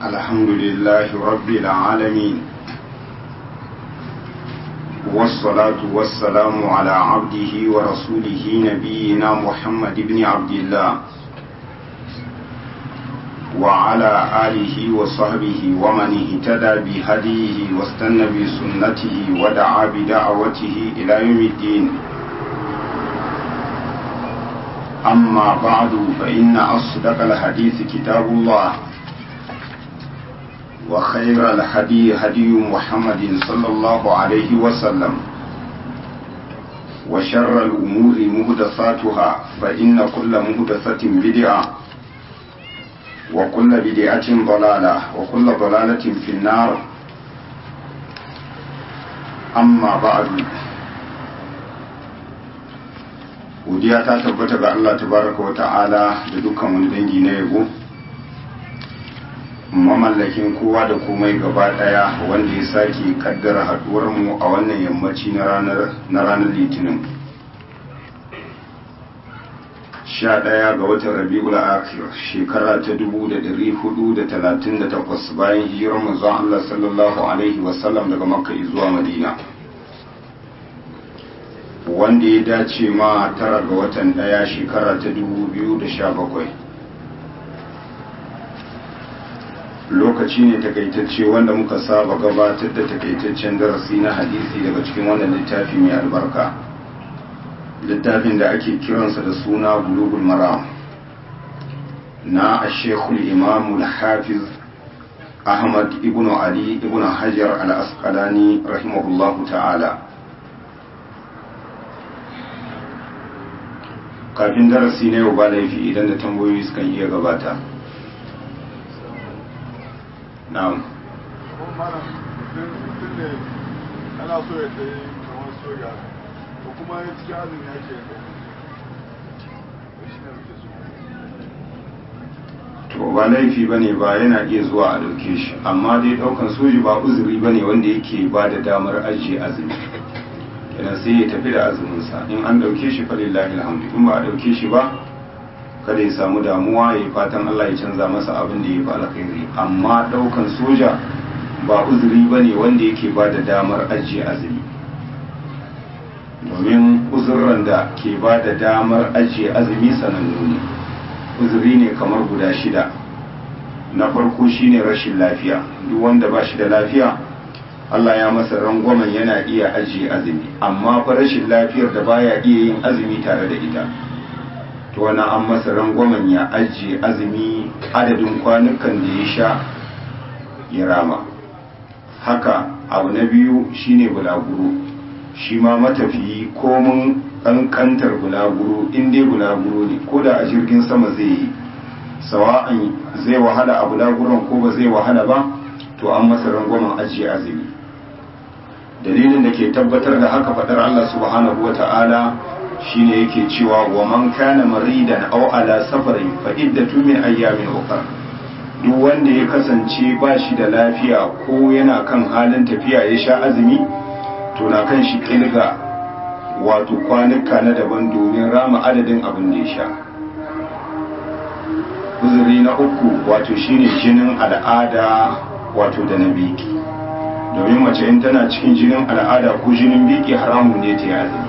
الحمد لله رب العالمين والصلاة والسلام على عبده ورسوله نبينا محمد بن عبد الله وعلى آله وصحبه ومن اهتدى بهديه واستنى بسنته ودعا بدعوته إلى يوم الدين أما بعد فإن أصدق الحديث كتاب الله وخير الهدي هدي محمد صلى الله عليه وسلم وشر الأمور مهدساتها فإن كل مهدسة بدعة وكل بدعة ضلالة وكل ضلالة في النار أما بعد godiya ta tabbata ga Allah tabaraka wa ta'ala da dukkan wani dangi na yabo mamallakin kowa da komai gaba daya wanda ya sake kaddara haduwar mu a wannan yammaci na ranar na ranar litinin 11 ga watan rabi'ul akhir shekara ta 1438 bayan hijirar manzon Allah sallallahu alaihi wasallam daga makka zuwa madina wanda ya dace ma tara ga watan daya shekara ta 2017 lokaci ne takaitacce wanda muka saba gabatar da takaitaccen darasi na hadisi daga cikin wannan littafi mai albarka littafin da ake kiransa da suna bulugul maram na ashekul imamul hafiz ahmad ibn ali ibn hajar al-asqalani rahimahullahu ta'ala kafin darasi na yau ba laifi idan da tambayoyi sukan iya gabata na'am ana so ya tsaye kamar soja ko kuma ya cikin azumi ya ce to ba laifi ba ne ba yana iya zuwa a ɗauke shi amma dai ɗaukan soji ba uzuri ba ne wanda yake ba da damar ajiye azumi kenan sai ya tafi da azuminsa in an ɗauke shi fa lillahi alhamdu in ba a ɗauke shi ba kada ya samu damuwa ya fatan Allah ya canza masa abin da ya fi alkhairi amma ɗaukan soja ba uzuri ba ne wanda yake ba da damar ajiye azumi domin uzurran da ke ba da damar ajiye azumi sanannu ne uzuri ne kamar guda shida na farko shine rashin lafiya duk wanda ba shi da lafiya Allah ya masa rangwamen yana iya ajiye azumi amma fa rashin lafiyar da baya iya yin azumi tare da ita to wannan an masa rangwamen ya ajiye azumi adadin kwanukan da ya sha ya rama haka abu na biyu shine bulaguro shi ma matafiyi komin kankantar bulaguro in dai bulaguro ne ko da a jirgin sama zai yi sawa'an zai wahala a bulaguron ko ba zai wahala ba to an masa rangwamen ajiye azumi dalilin da ke tabbatar da haka faɗar Allah subhanahu wa ta'ala shine yake cewa wa man kana maridan aw ala safarin fa iddatu min ayyamin ukhra duk wanda ya kasance ba shi da lafiya ko yana kan halin tafiya ya sha azumi to na kan shi kilga wato kwanuka na daban domin rama adadin abin da ya sha uzuri na uku wato shine jinin al'ada wato da na biki domin mace in tana cikin jinin al'ada ko jinin biki haramun ne ta yi azumi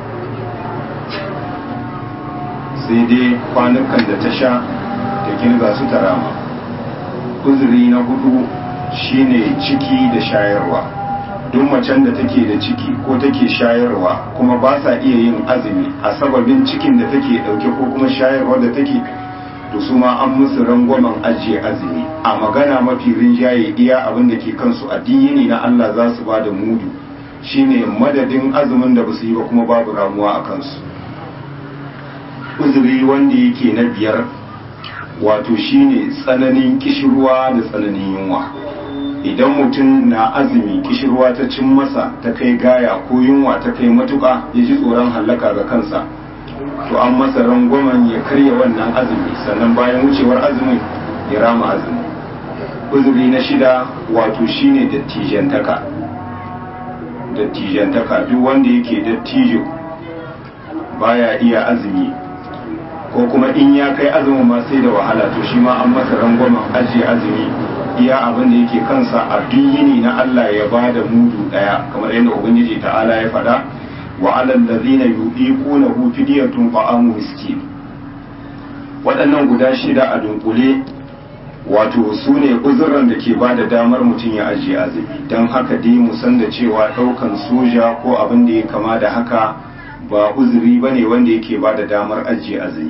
sai dai kwanukan da ta sha ta kirga su ta rama uzuri na hudu shine ciki da shayarwa duk macen da take da ciki ko take shayarwa kuma ba sa iya yin azumi a sababin cikin da take dauke ko kuma shayarwa da take to su ma an musu rangwamen ajiye azumi a magana mafi rinjaye iya abin da ke kansu addini na Allah za su ba da mudu shine madadin azumin da basu yi ba kuma babu ramuwa a kansu uzuri wanda yake na biyar wato shine tsananin kishirwa da tsananin yunwa idan mutum na azumi kishirwa ta cin masa ta kai gaya ko yunwa ta kai matuka ya ji tsoron hallaka ga kansa to an masa rangwamen ya karya wannan azumi sannan bayan wucewar azumin ya rama azumi uzuri na shida wato shine dattijantaka dattijantaka duk wanda yake dattijo baya iya azumi ko kuma in ya kai azumin ma sai da wahala to shi ma an masa rangwamen ajiye azumi iya abin da yake kansa a yini na Allah ya ba da mudu daya kamar yadda ubangiji ta'ala ya faɗa wa alal ladhina yuqiquna fidyatun ta'amu miskin waɗannan guda shida a dunkule wato su ne uzuran da ke ba da damar mutum ya ajiye azumi don haka dai mu san da cewa ɗaukan soja ko abin da ya kama da haka ba uzuri ba ne wanda yake ba da damar ajiye azumi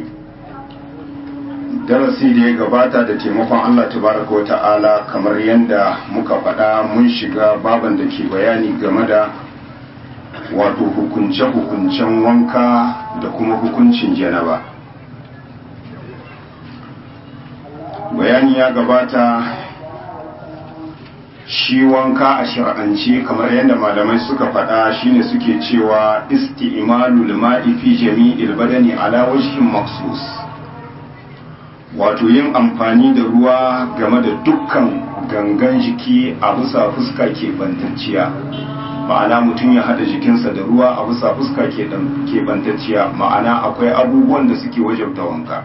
darasi da ya gabata da taimakon Allah tabaraka wa ta'ala kamar yadda muka faɗa mun shiga baban da ke bayani game da wato hukunce-hukuncen wanka da kuma hukuncin janaba bayani ya gabata shi wanka a shar'ance kamar yadda malamai suka faɗa shine suke cewa isti'malul ma'i fi jami'il badani ala wajhin maksus wato yin amfani da ruwa game da dukkan gangan jiki a bisa fuska ke bantacciya ma'ana mutum ya hada jikinsa da ruwa a bisa fuska ke bantacciya ma'ana akwai abubuwan da suke wajabta wanka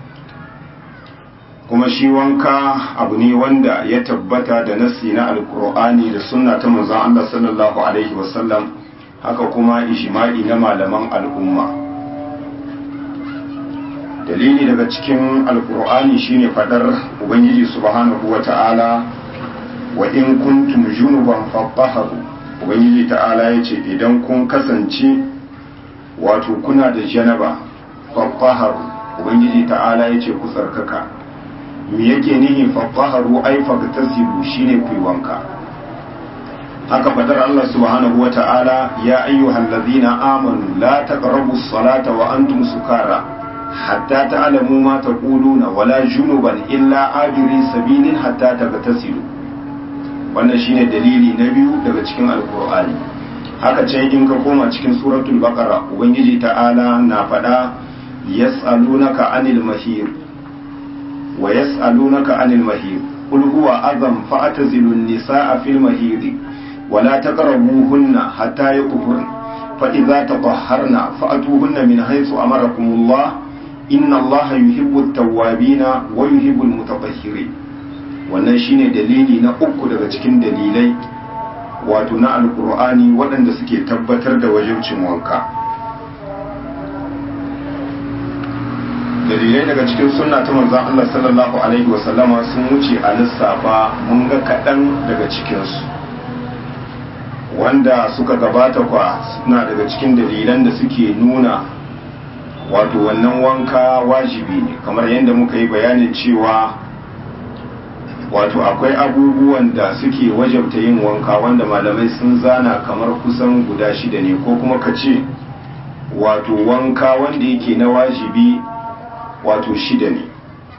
kuma shi wanka abu ne wanda ya tabbata da nasi na alkur'ani da sunna ta manzon Allah sallallahu alaihi wasallam haka kuma ijma'i na malaman al'umma dalili daga cikin alkur'ani shine fadar ubangiji subhanahu wata'ala wa in kuntum junuban fatahharu ubangiji ta'ala yace idan kun kasance wato kuna da janaba fatahharu ubangiji ta'ala yace ku tsarkaka me yake nihin fatahharu ai fagtasilu shine ku wanka haka fadar Allah subhanahu wata'ala ya ayyuhallazina amanu la taqrabu as-salata wa antum sukara hatta ta'lamu ma taquluna wala junuban illa abiri sabilin hatta tagtasilu wannan shine dalili na biyu daga cikin alqur'ani haka can in ka koma cikin suratul baqara ubangiji ta'ala na fada yas'alunaka anil mahir wa yas'alunaka anil mahir qul huwa adham fa'tazilun nisaa fil mahir ولا تقربوهن حتى يطهرن فإذا تطهرن فأتوهن من حيث أمركم الله inna allaha yuhibbu tawwabina wa yuhibbu mutatahhirin wannan shine dalili na uku daga cikin dalilai wato na alqur'ani waɗanda suke tabbatar da wajibcin wanka dalilai daga cikin sunna ta manzon Allah sallallahu alaihi wasallama sun wuce a lissafa mun ga kaɗan daga cikinsu wanda suka gabata kwa suna daga cikin dalilan da suke nuna wato wannan wanka wajibi ne kamar yadda muka yi bayanin cewa wato akwai abubuwan da suke wajabta yin wanka wanda malamai sun zana kamar kusan guda shida ne ko kuma ka ce wato wanka wanda yake na wajibi wato shida ne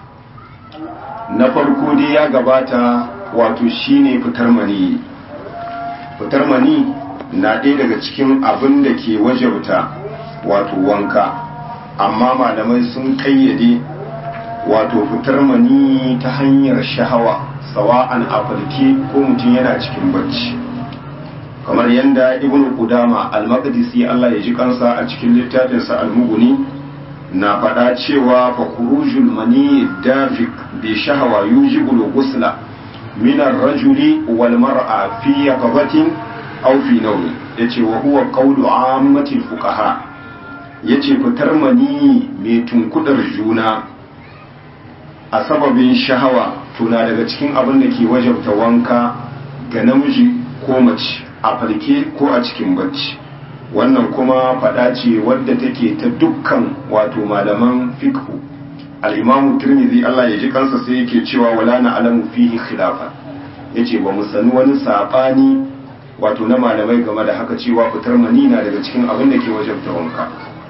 na farko dai ya gabata wato shine fitar mani fitar mani na ɗaya daga cikin abin da ke wajabta wato wanka amma malamai sun kayyade wato fitar mani ta hanyar shahawa sawa'an a farke ko mutum yana cikin bacci kamar yadda ibn qudama al-maqdisi Allah ya ji kansa a cikin littafinsa al-mughni na faɗa cewa fa khurujul mani dafik bi shahawa yujibu al-ghusla min ar-rajuli wal mar'a fi yaqabatin aw fi nawmi yace wa huwa qawlu ammati al-fuqaha ya ce fitar mani mai tunkudar juna a sababin shahawa tuna daga cikin abin da ke wajabta wanka ga namiji ko mace a farke ko a cikin bacci wannan kuma faɗa ce wadda take ta dukkan wato malaman fikhu al'imamu turmizi Allah ya ji kansa sai yake cewa wala na alamu fihi khilafa ya ce ba mu sani wani saɓani wato na malamai game da haka cewa fitar mani na daga cikin abin da ke wajabta wanka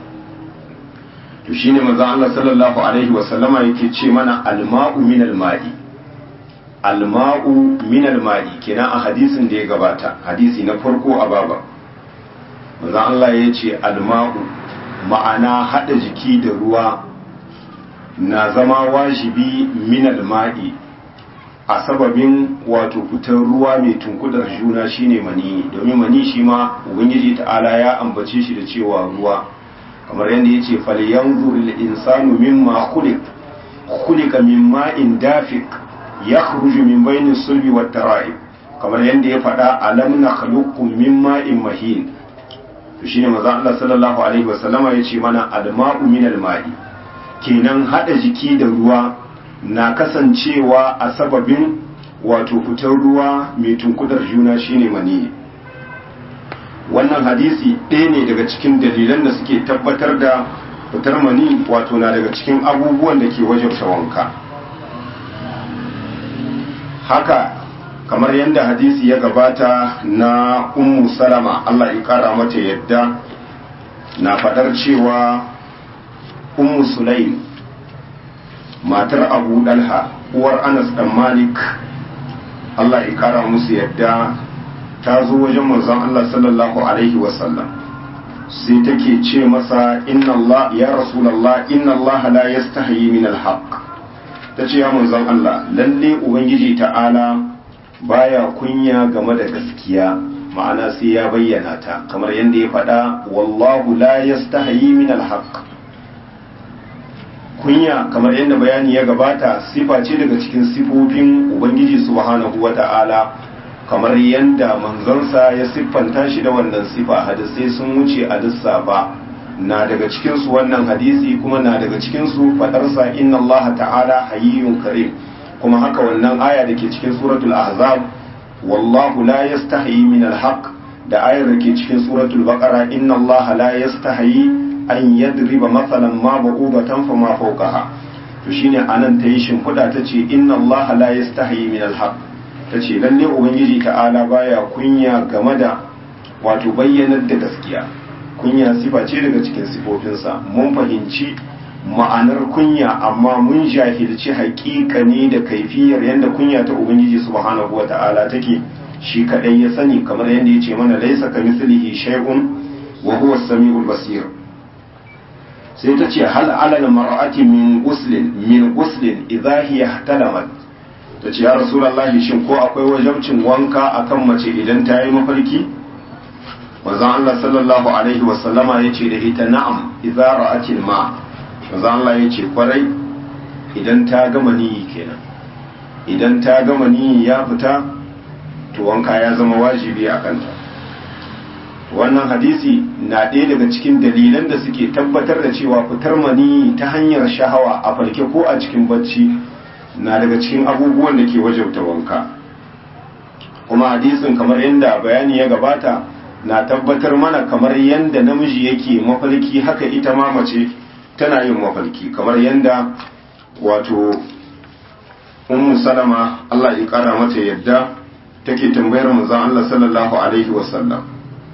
to shine manzo Allah sallallahu alaihi wa sallama yake ce mana alma'u min alma'i alma'u min alma'i kenan a hadisin da ya gabata hadisi na farko a baba manzo Allah ya ce alma'u ma'ana hada jiki da ruwa na zama wajibi min alma'i a sababin wato fitar ruwa mai tunkudar juna shine mani domin mani shi ma ubangiji ta'ala ya ambace shi da cewa ruwa kamar yadda ya ce falyanzur insanu mimma khuliq khuliqa min ma'in dafiq yakhruju min bayni sulbi wat tara'ib kamar yadda ya faɗa alam nakhluqukum min ma'in mahin to shine manzo Allah sallallahu alaihi wasallama yace mana alma'u min alma'i kenan hada jiki da ruwa na kasancewa a sababin wato fitar ruwa mai tunkudar juna shine mani wannan hadisi ɗaya ne daga cikin dalilan da suke tabbatar da fitar mani wato na daga cikin abubuwan da ke wajabta wanka haka kamar yadda hadisi ya gabata na ummu salama Allah ya kara mata yadda na fadar cewa ummu sulaim matar abu dalha uwar anas dan malik Allah ya kara musu yadda ta zo wajen manzon Allah sallallahu alaihi wasallam sai take ce masa inna Allah ya rasulullah inna Allah la yastahi min alhaq tace ya manzon Allah lalle ubangiji ta'ala baya kunya game da gaskiya ma'ana sai ya bayyana ta kamar yadda ya faɗa wallahu la yastahi min alhaq kunya kamar yadda bayani ya gabata sifa ce daga cikin sifofin ubangiji subhanahu wata'ala kamar yadda manzonsa ya siffanta shi da wannan sifa hadisai sun wuce a lissafa na daga cikinsu wannan hadisi kuma na daga cikinsu faɗarsa inna allaha ta'ala hayyun karim kuma haka wannan aya da ke cikin suratul ahzab wallahu la yastahi min alhaq da ayar da ke cikin suratul baqara inna allaha la yastahi an yadriba mathalan ma ba'udatan fa ma fawqaha to shine anan tayi shimfiɗa tace inna allaha la yastahi min alhaq tace lalle ubangiji ta'ala baya kunya game da wato bayyanar da gaskiya kunya sifa ce daga cikin sifofinsa mun fahimci ma'anar kunya amma mun jahilci haƙiƙani da kaifiyar yadda kunya ta ubangiji subhanahu wa ta'ala take shi kadai ya sani kamar yadda ya ce mana laisa ka mislihi shay'un wa huwa as-sami'ul basir sai ta ce hal alal mar'ati min guslin min guslin idha hiya ihtalamat ta ce ya rasulullahi shin ko akwai wajabcin wanka akan mace idan ta yi mafarki manzon Allah sallallahu alaihi wa sallama yace da ita na'am idza ra'atil ma' manzo Allah ya ce kwarai idan ta gama niyi kenan idan ta gama niyi ya fita to wanka ya zama wajibi a kanta wannan hadisi na ɗaya daga cikin dalilan da suke tabbatar da cewa fitar mani ta hanyar shahawa a farke ko a cikin bacci na daga cikin abubuwan da ke wajabta wanka kuma hadisin kamar yadda bayani ya gabata na tabbatar mana kamar yadda namiji yake mafarki haka ita ma mace tana yin mafarki kamar yadda wato ummu salama Allah ya kara mata yadda take tambayar manzon Allah sallallahu alaihi wasallam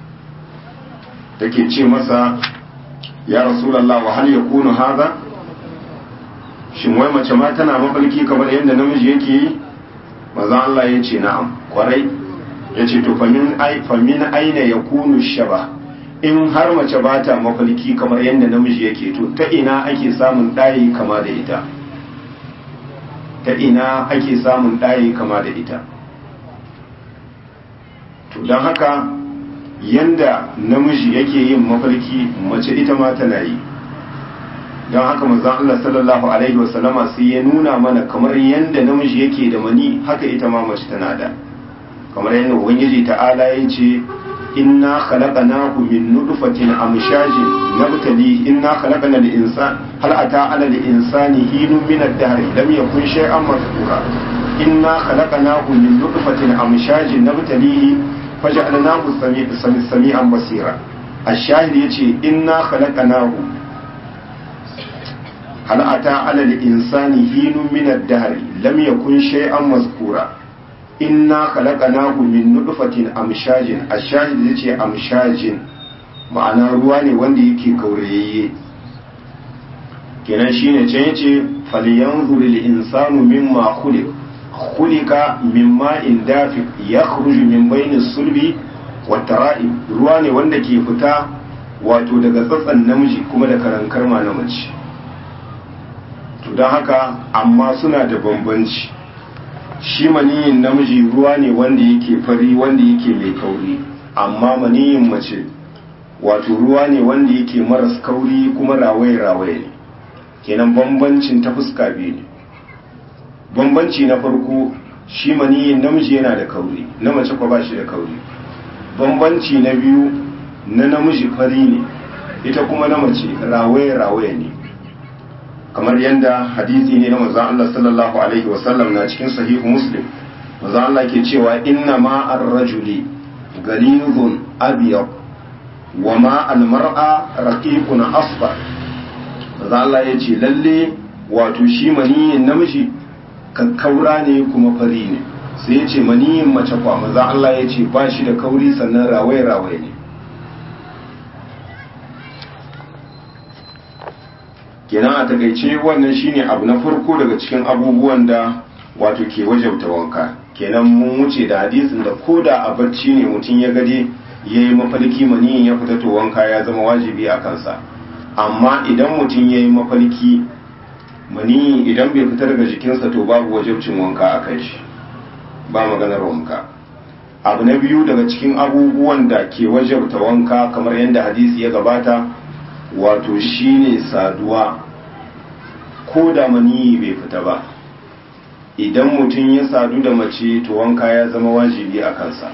take ce masa ya rasulullah wa hal yakunu hadha shin wai mace ma tana mafarki kamar yadda namiji yake yi manzon Allah ya ce na'am kwarai ya ce to famin ai famin aina yakunu shaba in har mace ba ta mafarki kamar yadda namiji yake to ta ina ake samun ɗayi kama da ita ta ina ake samun ɗayi kama da ita to don haka yanda namiji yake yin mafarki mace ita ma tana yi don haka manzon Allah sallallahu alaihi wasallama sai ya nuna mana kamar yanda namiji yake da mani haka ita ma mace tana da kamar yadda ubangiji ta'ala ya ce inna khalaqnahu min nutfatin amshajin nabtali inna khalaqna al-insan hal ata 'ala al-insani hinun min ad-dahr lam yakun shay'an mazkura inna khalaqnahu min nutfatin amshajin nabtalihi faj'alnahu sami'an basira ash-shahid yace inna khalaqnahu hal ata 'ala al-insani hinun min ad-dahr lam yakun shay'an mazkura inna khalaqnahu min nutfatin amshajin ashajin yace amshajin ma'ana ruwa ne wanda yake kaurayayye kenan shine can yace falyanzur lil insanu mimma khuliq khuliqa min ma'in dafiq yakhruju min bayni sulbi wat tara'ib ruwa ne wanda ke fita wato daga tsatsan namiji kuma da karankar ma na mace to don haka amma suna da bambanci shi maniyin namiji ruwa ne wanda yake fari wanda yake mai kauri amma maniyin mace wato ruwa ne wanda yake maras kauri kuma rawaye-rawaye ne kenan bambancin ta fuska biyu ne bambanci na farko shi maniyin namiji yana da kauri na mace kwa ba shi da kauri bambanci na biyu na namiji fari ne ita kuma na mace rawaye-rawaye ne kamar yadda hadisi ne na manzon Allah sallallahu alaihi wasallam na cikin sahihu muslim manzon Allah ke cewa inna ma ar-rajuli galizun abyad wa ma al-mar'a raqiqun asfar manzon Allah ya ce lalle wato shi maniyin namiji kakkaura ne kuma fari ne sai ya ce maniyin mace kwa manzon Allah ya ce ba shi da kauri sannan rawaye-rawaye ne kenan a takaice wannan shine abu na farko daga cikin abubuwan da wato ke wajabta wanka kenan mun wuce da hadisin da koda a barci ne mutum ya gade ya yi mafarki maniyin ya fita to wanka ya zama wajibi a kansa amma idan mutum ya yi mafarki maniyin idan bai fita daga jikinsa to babu wajabcin wanka a kan shi ba maganar wanka abu na biyu daga cikin abubuwan da ke wajabta wanka kamar yadda hadisi ya gabata wato shine saduwa ko da maniyi bai fita ba idan mutum ya sadu da mace to wanka ya zama wajibi a kansa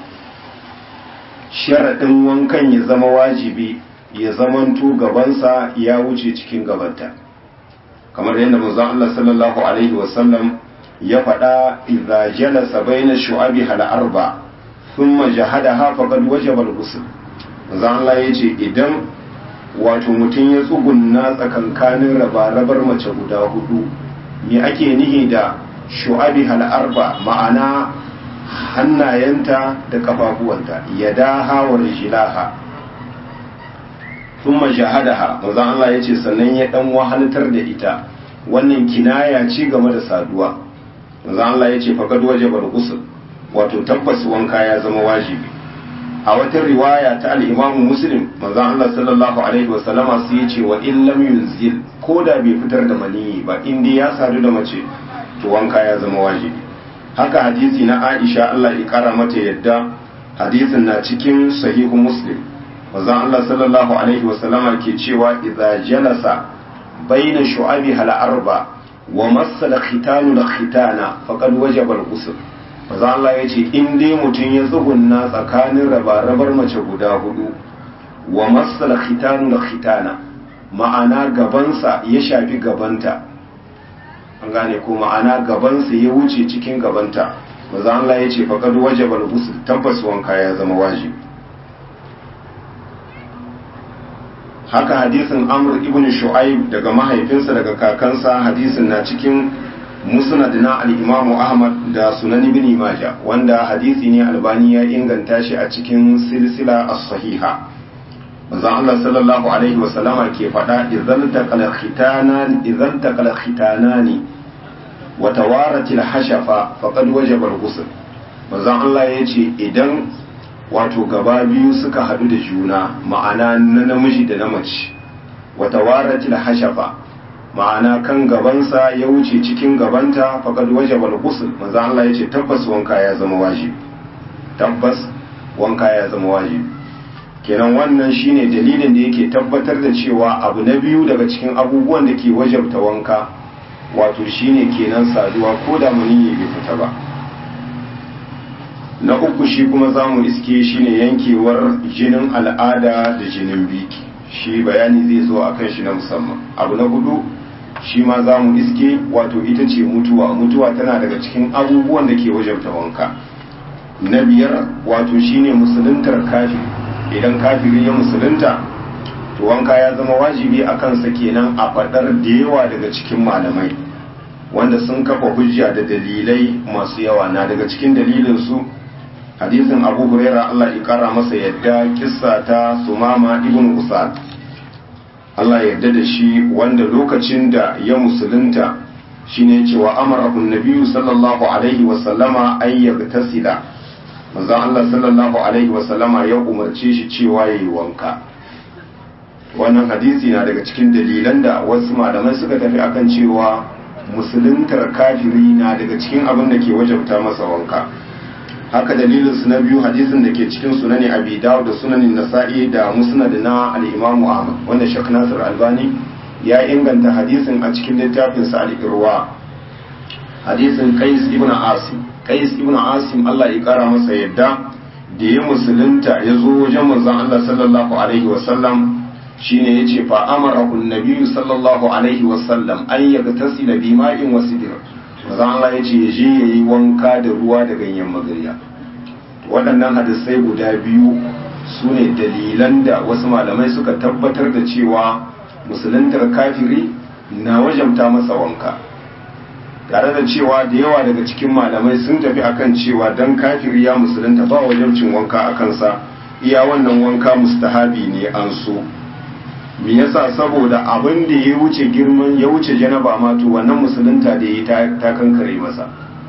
sharaɗin wankan ya zama wajibi ya zamanto gabansa ya wuce cikin gabanta kamar yadda manzon Allah sallallahu alaihi wasallam ya faɗa idza jalasa baina shu'abi hal arba thumma jahadaha faqad wajaba al-ghusl manzon Allah yace idan wato mutum ya tsugunna tsakankanin rabar mace guda hudu me ake nihi da shu'abi hal arba ma'ana hannayenta da kafafuwanta yadaha wa rijlaha thumma jahadaha manzon Allah yace sannan ya dan wahaltar da ita wannan kinaya ce game da saduwa manzon Allah yace faqad wajaba al-ghusl wato tabbas wanka ya zama wajibi a wata riwaya ta al-Imam Muslim manzon Allah sallallahu alaihi wa sallama sai yace wa in lam yunzil koda bai fitar da maniyi ba in dai ya sadu da mace to wanka ya zama wajibi haka hadisi na Aisha Allah ya kara mata yadda hadisin na cikin sahihu Muslim manzon Allah sallallahu alaihi wa sallama ke cewa idza jalasa baina shu'abi hal arba wa massala khitanu la khitana faqad wajaba al-ghusl manzon Allah yace in dai mutum ya tsugunna tsakanin rabar mace guda hudu wa massala khitanu la khitana ma'ana gabansa ya shafi gabanta an gane ko ma'ana gabansa ya wuce cikin gabanta maza Allah ya ce faƙad wajabal ghusl tabbas wanka ya zama wajibi haka hadisin amr ibn shu'aib daga mahaifinsa daga kakansa hadisin na cikin musnad na al-imamu ahmad da sunan ibn majah wanda hadisi ne albani ya inganta shi a cikin silsila as-sahiha manzo Allah sallallahu alaihi wa sallama ke faɗa idan taqala khitanan idan taqala khitanani wa tawaratil hashafa faqad wajaba al-ghusl manzo Allah yace idan wato gaba biyu suka hadu da juna ma'ana na namiji da na mace wa tawaratil hashafa ma'ana kan gabansa ya wuce cikin gabanta faqad wajaba al-ghusl manzo Allah yace tabbas wanka ya zama wajibi tabbas wanka ya zama wajibi kenan wannan shine dalilin da yake tabbatar da cewa abu na biyu daga cikin abubuwan da ke wajabta wanka wato shine kenan saduwa ko da muni bai fita ba na uku shi kuma za mu iske shine yankewar jinin al'ada da jinin biki shi bayani zai zo a kan shi na musamman abu na hudu shi ma za mu iske wato ita ce mutuwa mutuwa tana daga cikin abubuwan da ke wajabta wanka na biyar wato shine musuluntar kafin idan kafiri ya musulunta to wanka ya zama wajibi a kansa kenan a faɗar da yawa daga cikin malamai wanda sun kafa hujja da dalilai masu yawa na daga cikin dalilinsu hadisin abu huraira Allah ya kara masa yadda kissa ta sumama ibn usad Allah ya yarda da shi wanda lokacin da ya musulunta shine cewa amara nabiyyu sallallahu alaihi wa sallama ay yaghtasila manzon Allah sallallahu alaihi wasallama ya umarce shi cewa ya yi wanka wannan hadisi na daga cikin dalilan da wasu malamai suka tafi akan cewa musuluntar kafiri na daga cikin abin da ke wajabta masa wanka haka dalilin su na biyu hadisin da ke cikin sunani abi dawud da sunanin nasa'i da musnad na al-imam ahmad wanda shek nasir albani ya inganta hadisin a cikin littafin sa al-irwa hadisin qais ibn asim qais ibn asim Allah ya kara masa yadda da ya musulunta ya zo wajen manzon Allah sallallahu alaihi wasallam shine yace fa amarahu an-nabiy sallallahu alaihi wasallam an yaghtasila bima'in wa sidr manzon Allah yace ya je yayi wanka da ruwa da ganyen magariya waɗannan hadisai guda biyu su ne dalilan da wasu malamai suka tabbatar da cewa musuluntar kafiri na wajabta masa wanka tare da cewa da yawa daga cikin malamai sun tafi akan cewa dan kafiri ya musulunta ba wajabcin wanka a kansa iya wannan wanka mustahabi ne an so me yasa saboda abin da ya wuce girman ya wuce janaba ma to wannan musulunta da ya ta kankare masa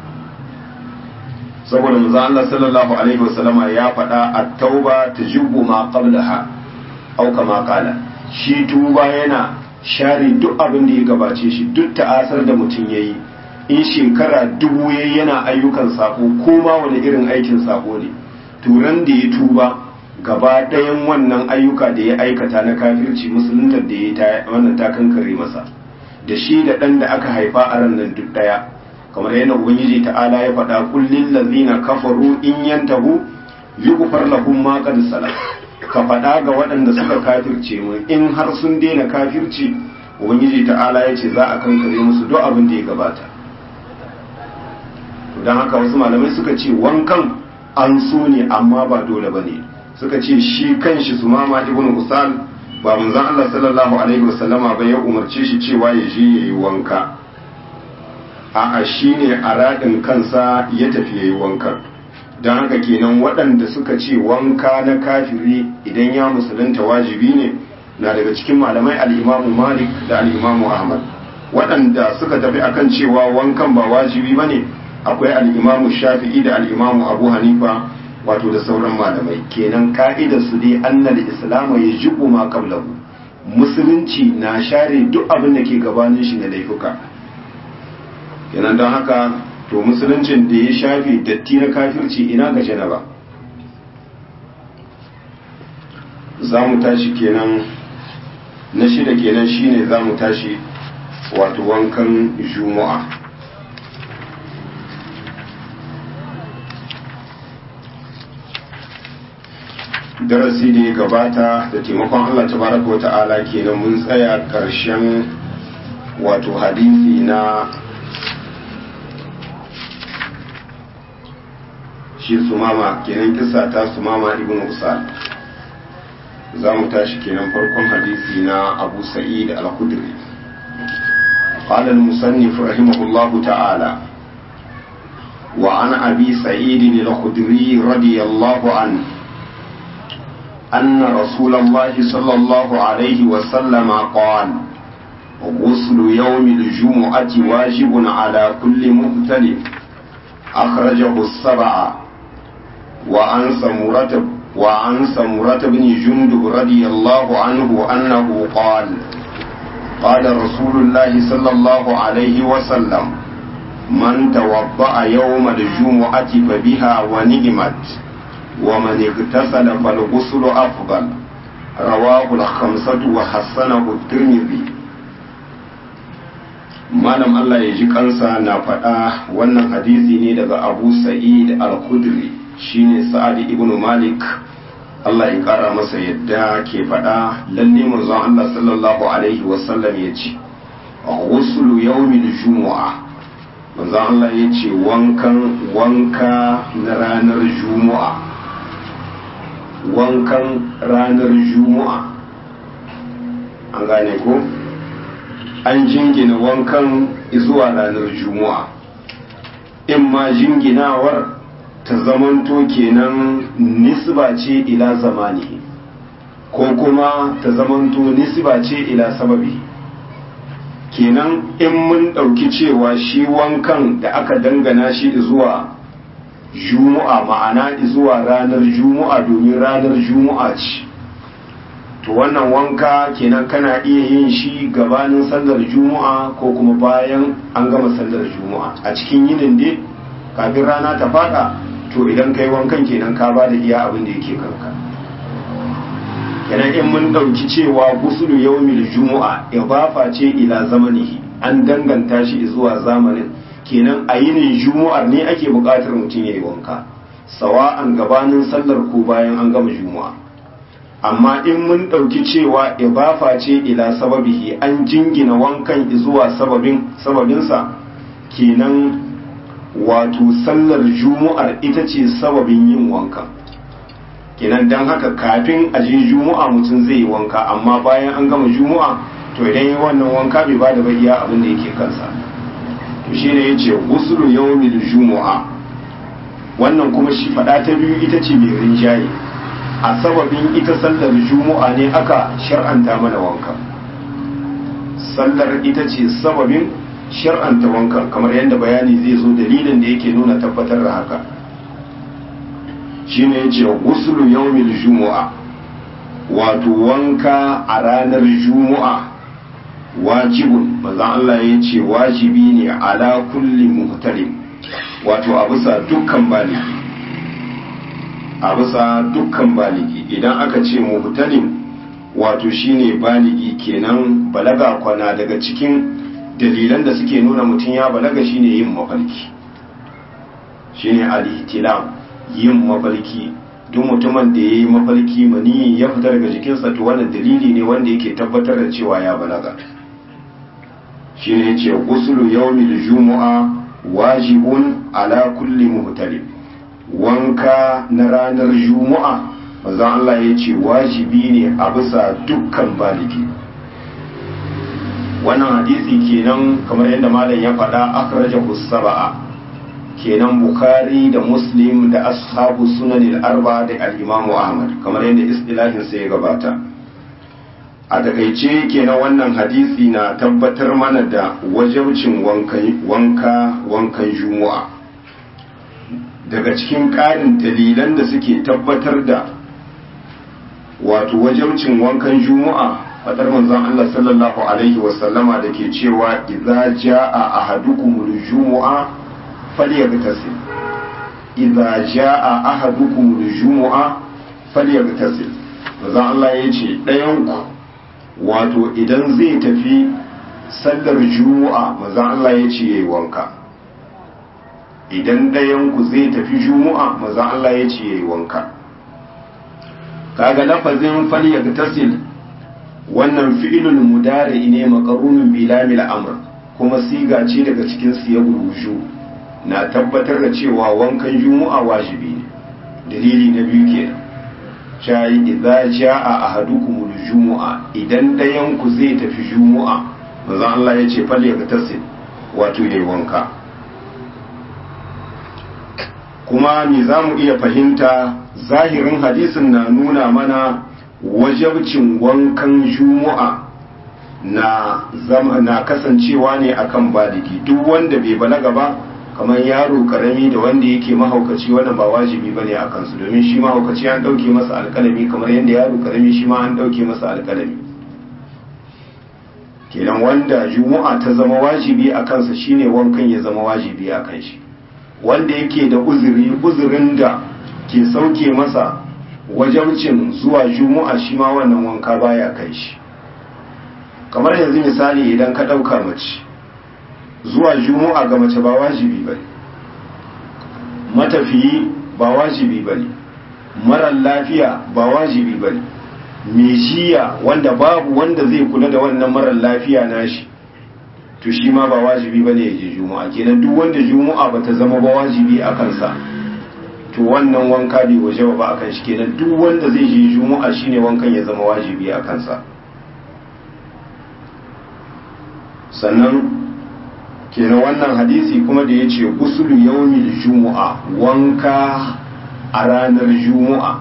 saboda manzo Allah sallallahu alaihi wasallama ya faɗa at-tauba tajubbu ma qablaha aw kama qala shi tuba yana share duk abin da ya gabace shi duk ta'asar da mutum yayi in shekara dubu yayi yana ayyukan sako ko ma wani irin aikin sako ne turan da ya tuba gaba ɗayan wannan ayyuka da ya aikata na kafirci musulunta da ya ta wannan ta kankare masa da shi da ɗan da aka haifa a ran nan duk ɗaya kamar yadda ubangiji ta'ala ya faɗa kullin lazina kafaru in yantahu yughfar lahum ma qad salaf ka faɗa ga waɗanda suka kafirce mu in har sun daina kafirci ubangiji ta'ala ya ce za a kankare musu duk abin da ya gabata to dan haka wasu malamai suka ce wankan an so ne amma ba dole bane suka ce shi kanshi sumama ibnu usal ba manzon Allah sallallahu alaihi wasallama ba ya umarce shi cewa ya je yayi wanka a'a shine a raɗin kansa ya tafi yayi wankan don haka kenan waɗanda suka ce wanka na kafiri idan ya musulunta wajibi ne na daga cikin malamai al'imamu malik da al'imamu ahmad waɗanda suka tafi akan cewa wankan ba wajibi ba ne akwai al'imamu shafi'i da al'imamu abu hanifa wato da sauran malamai kenan ka'idar su dai annal islamu ya jibu ma qablahu musulunci na share duk abin da ke gabanin shi na laifuka kenan don haka to musuluncin da ya shafe datti na kafirci ina ga janaba za mu tashi kenan na shida kenan shine za mu tashi wato wankan juma'a darasi da ya gabata da taimakon Allah tabaraka wa ta'ala kenan mun tsaya karshen wato hadisi na shi sumama kenan kisa ta sumama ibn usal za mu tashi kenan farkon hadisi na abu sa'id al-khudri قال المصنف رحمه الله تعالى وعن أبي سعيد الخدري رضي الله عنه أن رسول الله صلى الله عليه وسلم قال غسل يوم الجمعة واجب على كل مختلف أخرجه السبعة وعن سمرة وعن سمرة بن جندب رضي الله عنه أنه قال قال رسول الله صلى الله عليه وسلم من توضأ يوم الجمعة فبها ونعمت ومن اغتسل فالغسل أفضل رواه الخمسة وحسنه الترمذي malam Allah ya ji kansa na faɗa wannan hadisi ne daga Abu Sa'id al-Khudri shine Sa'ad ibn Malik Allah ya ƙara masa yadda ke faɗa lalle manzon Allah sallallahu alaihi wasallam ya ce ghuslu yawmil jumu'a manzon Allah ya ce wankan wanka na ranar jumu'a wankan ranar jumu'a an gane ko an jingina wankan zuwa ranar juma'a in ma jinginawar ta zamanto kenan nisba ce ila zamani ko kuma ta zamanto nisba ce ila sababi kenan in mun ɗauki cewa shi wankan da aka dangana shi zuwa juma'a ma'ana zuwa ranar juma'a domin ranar juma'a ce to wannan wanka kenan kana iya yin shi gabanin sallar juma'a ko kuma bayan an gama sallar juma'a a cikin yinin dai kafin rana ta fada to idan kai wankan kenan ka ba da iya abin da yake kanka kenan in mun ɗauki cewa gusulu yawmil juma'a idafa ce ila zamanihi an danganta shi zuwa zamanin kenan a yinin juma'ar ne ake buƙatar mutum ya yi wanka sawa'an gabanin sallar ko bayan an gama juma'a amma in mun ɗauki cewa ibafa ce ila sababihi an jingina wankan zuwa sababin sababinsa kenan wato sallar juma'ar ita ce sababin yin wankan kenan don haka kafin a je juma'a mutum zai yi wanka amma bayan an gama juma'a to idan yi wannan wanka bai ba da bayyana abin da yake kansa to shi ne ya ce gusulu yawmil juma'a wannan kuma shi faɗa ta biyu ita ce mai rinjaye a sababin ita sallar juma'a ne aka shar'anta mana wanka sallar ita ce sababin shar'anta wankan kamar yadda bayani zai zo dalilin da yake nuna tabbatar da haka shine yace gusulu yawmil jumu'a wato wanka a ranar jumu'a wajibun manzon Allah ya ce wajibi ne ala kulli muhtalim wato a bisa dukkan baligi a bisa dukkan baligi idan aka ce muhtalim wato shine baligi kenan balaga kwana daga cikin dalilan da suke nuna mutum ya balaga shine yin mafarki shine al-ihtilam yin mafarki duk mutumin da ya yi mafarki mani ya fita daga jikinsa to wannan dalili ne wanda yake tabbatar da cewa ya balaga shi ne ce gusulu yawmil jumu'a wajibun ala kulli muhtalim wanka na ranar jumu'a manzon Allah ya ce wajibi ne a bisa dukkan baligi wannan hadisi kenan kamar yadda malam ya faɗa akhrajahu sab'a kenan bukhari da muslim da ashabu sunan arba da al-imamu ahmad kamar yadda istilahin sai ya gabata a takaice kenan wannan hadisi na tabbatar mana da wajabcin wanka wankan jumu'a daga cikin ƙarin dalilan da suke tabbatar da wato wajabcin wankan jumu'a fadar manzon Allah sallallahu alaihi wasallama da ke cewa idza jaa ahadukumul jumu'a falyagtasil idza jaa ahadukum al-jumu'a falyagtasil manzo Allah yace ɗayan ku wato idan zai tafi sallar jumu'a manzo Allah yace yayi wanka idan ɗayan ku zai tafi jumu'a manzo Allah yace yayi wanka kaga lafazin falyagtasil wannan fi'ilul mudari ne maqrunun bi lamil amr kuma siga ce daga cikin siyagul wujub na tabbatar da cewa wankan juma'a wajibi ne dalili na biyu ke shayi idza jaa ahadukum jumu'a idan dayan ku zai tafi juma'a manzon Allah ya ce falle ga tasil wato yayi wanka kuma me zamu iya fahimta zahirin hadisin na nuna mana wajabcin wankan juma'a na zama na kasancewa ne akan baligi duk wanda bai balaga ba kamar yaro karami da wanda yake mahaukaci wannan ba wajibi bane a kansu domin shi mahaukaci an dauke masa alkalami kamar yadda yaro karami shi ma an dauke masa alkalami kenan wanda juma'a ta zama wajibi a kansa shine wankan ya zama wajibi a kan shi wanda yake da uzuri uzurin da ke sauke masa wajabcin zuwa juma'a shi ma wannan wanka baya kai shi kamar yanzu misali idan ka dauka mace zuwa juma'a ga mace ba wajibi ba matafiyi ba wajibi ba ne marar lafiya ba wajibi ba ne mai jiya wanda babu wanda zai kula da wannan marar lafiya nashi to shi ma ba wajibi ba ne ya je juma'a kenan duk wanda juma'a ba ta zama ba wajibi a kansa to wannan wanka bai waje ba a kan shi kenan duk wanda zai je juma'a shine wankan ya zama wajibi a kansa sannan kenan wannan hadisi kuma da ya ce gusulu yawmil jumu'a wanka a ranar jumu'a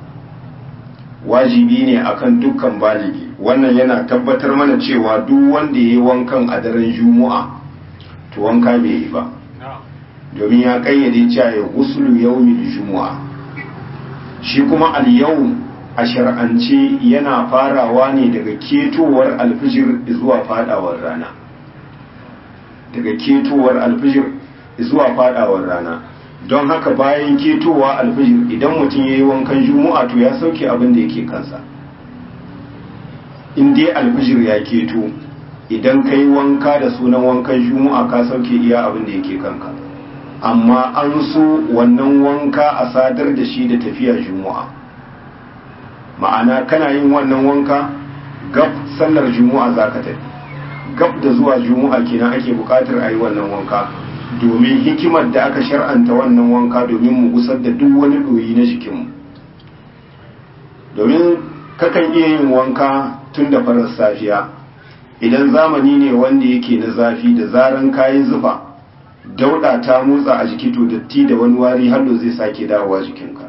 wajibi ne akan dukkan baligi wannan yana tabbatar mana cewa duk wanda ya yi wankan a daren jumu'a to wanka bai yi ba domin ya kayyade cewa ya gusulu yawmil jumu'a shi kuma al-yawm a shar'ance yana farawa ne daga ketowar alfijir zuwa fadawar rana daga ketowar alfijir zuwa fadawar rana don haka bayan ketowa alfijir idan mutum ya yi wankan juma'a to ya sauke abin da yake kansa in dai alfijir ya keto idan ka yi wanka da sunan wankan juma'a ka sauke iya abin da yake kanka amma an so wannan wanka a sadar da shi da tafiya juma'a ma'ana kana yin wannan wanka gab sallar juma'a za ka tafi gab da zuwa juma'a kenan ake buƙatar a yi wannan wanka domin hikimar da aka shar'anta wannan wanka domin mu gusar da duk wani ɗoyi na jikinmu domin kakan iya yin wanka tun da farar safiya idan zamani ne wanda yake na zafi da zaran kayan zufa dauɗa ta motsa a jiki to datti da wani wari hallo zai sake dawowa jikinka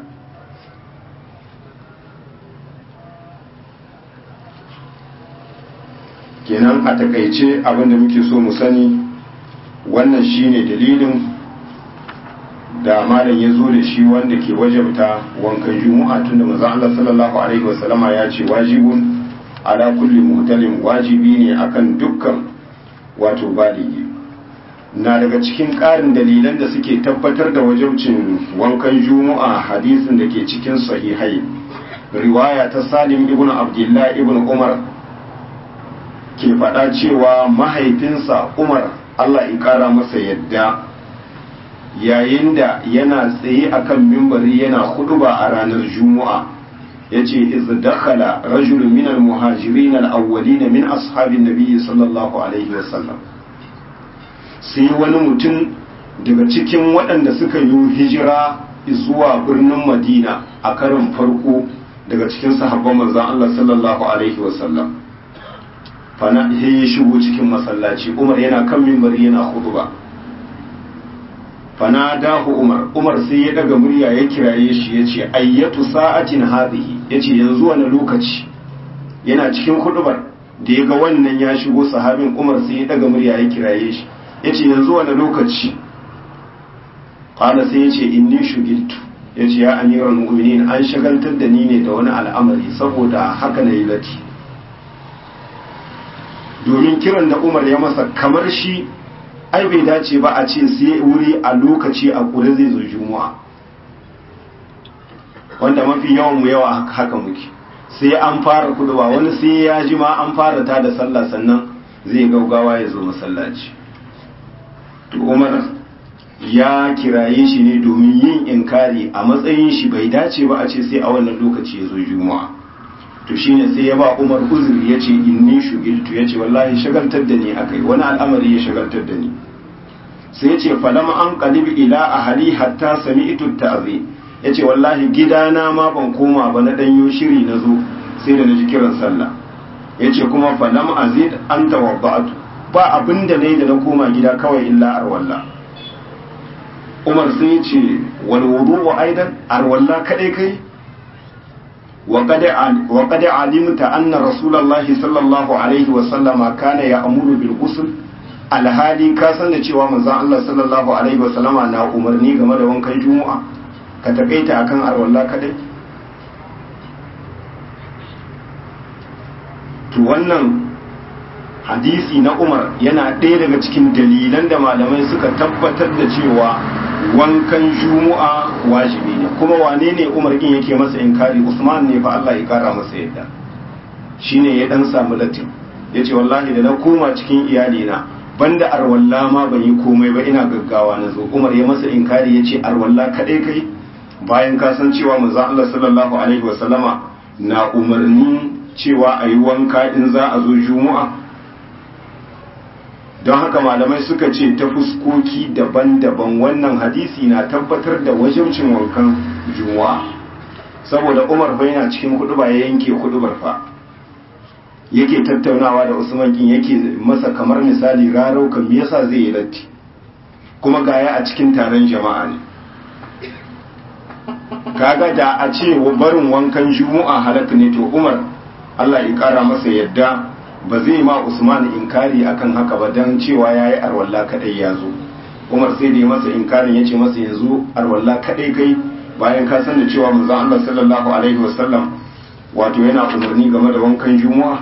kenan a takaice abinda muke so mu sani wannan shine dalilin da malam ya zo da shi wanda ke wajabta wankan juma'a tunda manzo Allah sallallahu alaihi wasallama ya ce wajibun ala kulli muhtalin wajibi ne akan dukkan wato baligi na daga cikin ƙarin dalilan da suke tabbatar da wajabcin wankan juma'a hadisin da ke cikin sahihai riwaya ta salim ibn abdullah ibn umar ke faɗa cewa mahaifinsa umar allah ya ƙara masa yadda yayin da yana tsaye akan mimbari yana huduba a ranar juma'a ya ce izdakhala rajulun minal muhajirin al-awwalin min ashabin nabiyyi sallallahu alaihi wasallam sai wani mutum daga cikin waɗanda suka yi hijira zuwa birnin madina a karin farko daga cikin sahabban manzon Allah sallallahu alaihi wasallam fana ya shigo cikin masallaci umar yana kan mimbari yana huduba fana dahu umar umar sai ya daga murya ya kiraye shi ya ce ayyatu sa'atin hadhihi ya ce yanzu wani lokaci yana cikin hudubar da ya ga wannan ya shigo sahabin umar sai ya daga murya ya kiraye shi ya ce yanzu wani lokaci kwana sai ya ce inni shugiltu ya ce ya amiran mu'minin an shagaltar da ni ne da wani al'amari saboda haka na yi lati domin kiran da umar ya masa kamar shi ai bai dace ba a ce sai wuri a lokaci a kure zai zo juma'a wanda mafi yawan mu yawa haka muke sai an fara kuduwa wani sai ya ji ma an fara ta da sallah sannan zai gaugawa ya zo masallaci to umar ya kiraye shi ne domin yin inkari a matsayin shi bai dace ba a ce sai a wannan lokaci ya zo juma'a to shine sai ya ba umar uzuri ya ce inni shugiltu ya ce wallahi shagaltar da ni akai wani al'amari ya shagaltar da ni sai ya ce falama an qalibi ila ahli hatta sami'tu ta'zi ya ce wallahi gidana ma ban koma ba na danyo shiri na zo sai da na ji kiran sallah ya ce kuma falam azid an tawabba'atu ba abin da ne da na koma gida kawai illa arwalla umar sai ya ce wal wudu aidan arwalla kadai kai وقد وقد علمت أن رسول الله صلى الله عليه وسلم كان يأمر بالغسل alhali ka san da cewa manzon Allah sallallahu alaihi wasallama na umarni game da wankan juma'a ka takaita akan arwalla kadai to wannan hadisi na Umar yana ɗaya daga cikin dalilan da malamai suka tabbatar da cewa wankan juma'a wajibi ne kuma wane ne umar din yake masa inkari usman ne fa Allah ya kara masa yadda shine ya dan samu latin yace wallahi da na koma cikin iyali na banda arwalla ma ban yi komai ba ina gaggawa na zo umar ya masa inkari yace arwalla kadai kai bayan ka san cewa manzon Allah sallallahu alaihi wasallama na umarni cewa ayi wanka in za a zo juma'a don haka malamai suka ce ta fuskoki daban-daban wannan hadisi na tabbatar da wajibcin wankan juma'a saboda umar fa yana cikin huduba ya yanke hudubar fa yake tattaunawa da usman kin yake masa kamar misali rarau kan me yasa zai yi latti kuma gaya a cikin taron jama'a ne kaga da a ce barin wankan juma'a halaka ne to umar Allah ya kara masa yadda ba zai ma Usman inkari akan haka ba dan cewa yayi arwalla kadai ya zo Umar sai da ya masa inkarin yace masa yanzu arwalla kadai kai bayan ka san da cewa manzon Allah sallallahu alaihi wasallam wato yana umarni game da wankan juma'a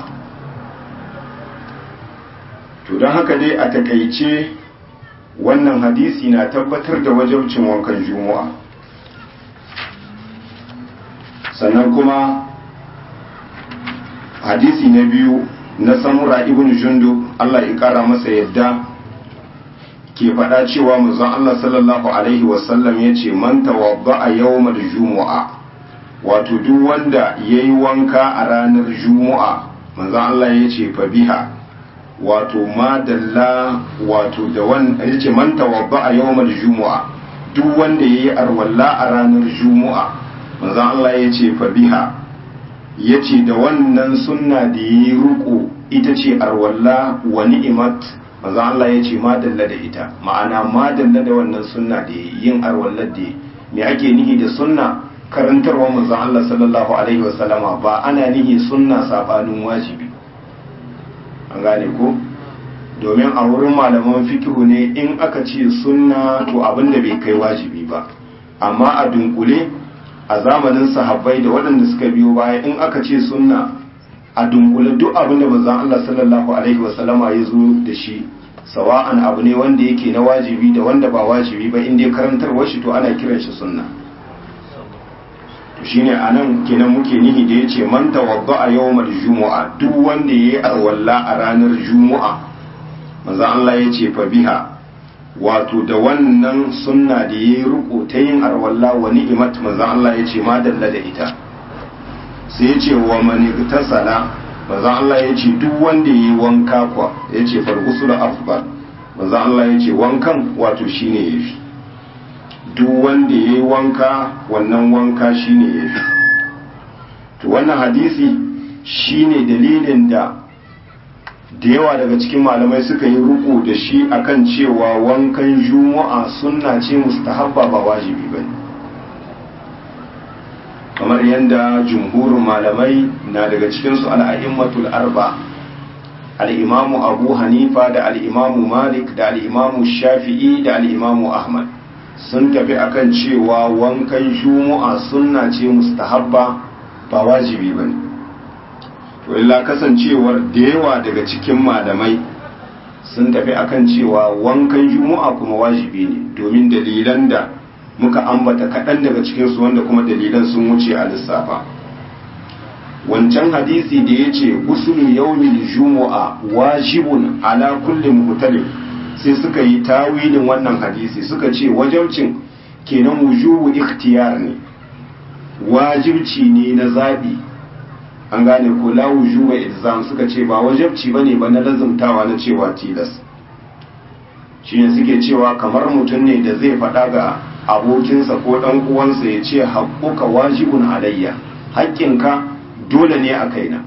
to don haka dai a takaice wannan hadisi na tabbatar da wajabcin wankan juma'a sannan kuma hadisi na biyu na samura ibn jundub Allah ya kara masa yadda ke faɗa cewa manzon Allah sallallahu alaihi wasallam ya ce man tawadda a yawmal jumu'a wato duk wanda yayi wanka a ranar jumu'a manzon Allah ya ce fa biha wato madalla wato da wanda ya ce man tawadda a yawmal jumu'a duk wanda yayi arwalla a ranar jumu'a manzon Allah ya ce fa biha ya ce da wannan sunna da yayi ruku ita ce arwalla wa ni'mat manzo Allah ya ce madalla da ita ma'ana madalla da wannan sunna da yin arwallar da me ake nihi da sunna karantarwa manzo Allah sallallahu alaihi wasallama ba ana nihi sunna sabanin wajibi an gane ko domin a wurin malaman fikihu ne in aka ce sunna to abinda bai kai wajibi ba amma a dunkule a zamanin sahabbai da waɗanda suka biyo baya in aka ce sunna a dunkule duk abin da manzon Allah sallallahu alaihi wasallama ya zo da shi sawa'an abu ne wanda yake na wajibi da wanda ba wajibi ba inda ya karantarwa shi to ana kiran shi sunna to shine anan kenan muke nihi da yace man tawadda a yawmal jumu'a duk wanda yayi arwalla a ranar jumu'a manzon Allah yace fa biha wato da wannan sunna da yayi ruku ta yin arwalla wa ni'mat manzon Allah yace ma dalla da ita sai ya ce wa manigtasala manzon Allah ya ce duk wanda yi wanka kwa ya ce fargusul afdal manzon Allah ya ce wankan wato shine yafi duk wanda yi wanka wannan wanka shine yafi to wannan hadisi shine dalilin da da yawa daga cikin malamai suka yi ruku da shi akan cewa wankan juma'a sunna ce mustahabba ba wajibi bane kamar yadda jumhurin malamai na daga cikinsu al'a'immatul arba al'imamu abu hanifa da al'imamu malik da al'imamu shafi'i da al'imamu ahmad sun tafi akan cewa wankan jumu'a sunna ce mustahabba ba wajibi ba ne to illa kasancewar da yawa daga cikin malamai sun tafi akan cewa wankan jumu'a kuma wajibi ne domin dalilan da muka ambata kaɗan daga cikinsu wanda kuma dalilan sun wuce a lissafa wancan hadisi da ya ce gusulu yaumin jumu'a wajibun ala kulli muhtalif sai suka yi tawilin wannan hadisi suka ce wajabcin kenan wujubu ikhtiyar ne wajibci ne na zabi an gane ko la wujuba ilzam suka ce ba wajabci bane ba na lazumtawa na cewa tilas shine suke cewa kamar mutum ne da zai faɗa ga abokinsa ko ɗan uwansa ya ce haƙƙuka wajibun alayya haƙƙinka dole ne a kaina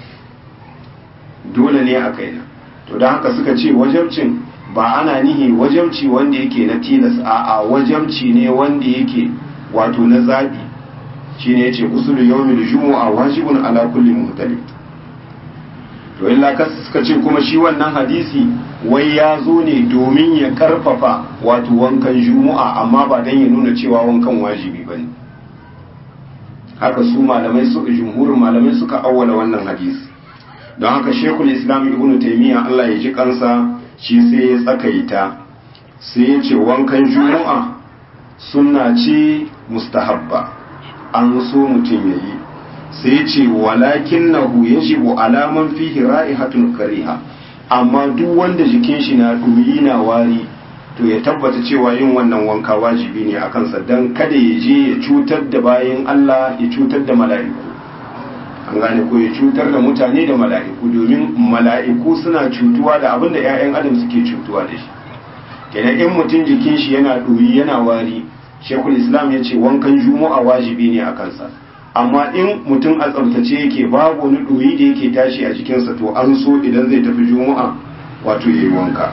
dole ne a kaina to don haka suka ce wajabcin ba ana nihi wajabci wanda yake na tilas a'a wajabci ne wanda yake wato na zabi shine yace usulu yawmil jumu'a wajibun ala kulli muhtalif to illa ka suka ce kuma shi wannan hadisi wai ya zo ne domin ya karfafa wato wankan jumu'a amma ba dan ya nuna cewa wankan wajibi bane haka su malamai suka jumhurin malamai suka awwala wannan hadisi don haka shekul islam ibnu taymiya Allah ya ji kansa shi sai ya tsakaita sai ya ce wankan jumu'a sunna ce mustahabba an so mutum yayi sai ya ce walakin na yajibu alaman fihi ra'ihatun kariha amma duk wanda jikin shi na ɗumi na wari to ya tabbata cewa yin wannan wanka wajibi ne a kansa don kada ya je ya cutar da bayan Allah ya cutar da mala'iku an gane ko ya cutar da mutane da mala'iku domin mala'iku suna cutuwa da abin da 'ya'yan adam suke cutuwa da shi kenan in mutum jikin shi yana ɗumi yana wari shekul islam ya ce wankan juma'a wajibi ne a kansa amma in mutum a tsabtace yake babu wani ɗoyi da yake tashi a jikinsa to an so idan zai tafi juma'a wato ya yi wanka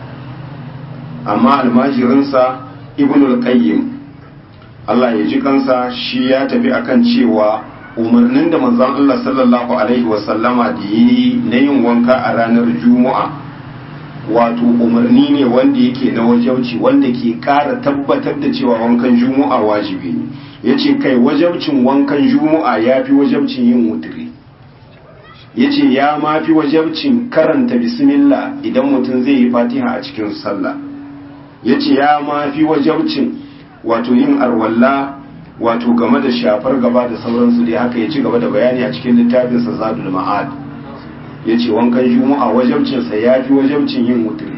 amma almajirinsa ibn al-qayyim Allah ya ji kansa shi ya tafi akan cewa umarnin da manzon Allah sallallahu alaihi wasallama da yi na yin wanka a ranar juma'a wato umarni ne wanda yake na wajauci wanda ke ƙara tabbatar da cewa wankan juma'a wajibi ne ya ce kai wajabcin wankan juma'a ya fi wajabcin yin wuturi ya ce ya ma fi wajabcin karanta bismillah idan mutum zai yi fatiha a cikin sallah ya ce ya ma fi wajabcin wato yin arwalla wato game da shafar gaba da sauransu dai haka ya ci gaba da bayani a cikin littafinsa zadul ma'ad yace wankan juma'a wajabcin sa yafi wajabcin yin wuturi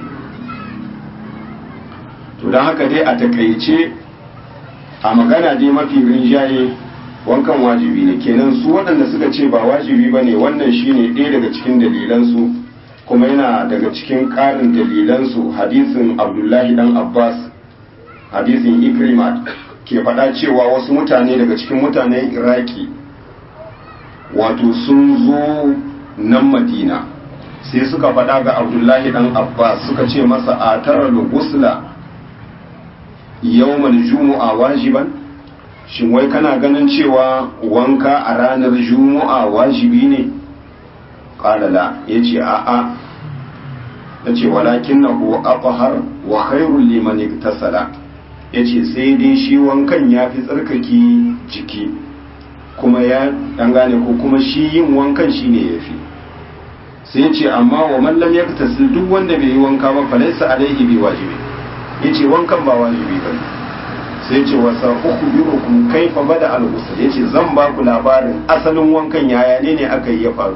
to dan haka dai a takaice a magana dai mafi rinjaye wankan wajibi ne kenan su waɗanda suka ce ba wajibi ba ne wannan shine ɗaya daga cikin dalilansu kuma yana daga cikin ƙarin dalilansu hadisin abdullahi dan abbas hadisin ikrimat ke faɗa cewa wasu mutane daga cikin mutanen iraki wato sun zo nan madina sai suka faɗa ga abdullahi dan abbas suka ce masa a tara gusla yawmal jumu'a wajiban shin wai kana ganin cewa wanka a ranar juma'a wajibi ne ƙalala ya ce a'a ya ce walakin na kuwa aƙahar wa khairun liman tasala ya ce sai dai shi wankan ya fi tsarkaki jiki kuma ya ɗan gane ko kuma shi yin wankan shi ne ya fi sai ce amma wa mallam ya tasil duk wanda bai yi wanka ba falaisa alaihi bi wajibi ya ce wankan ba wajibi ba ne sai ce wasa uku biro kun kaifa bada al-ghusl yace zan ba ku labarin asalin wankan yaya ne ne aka yi ya faru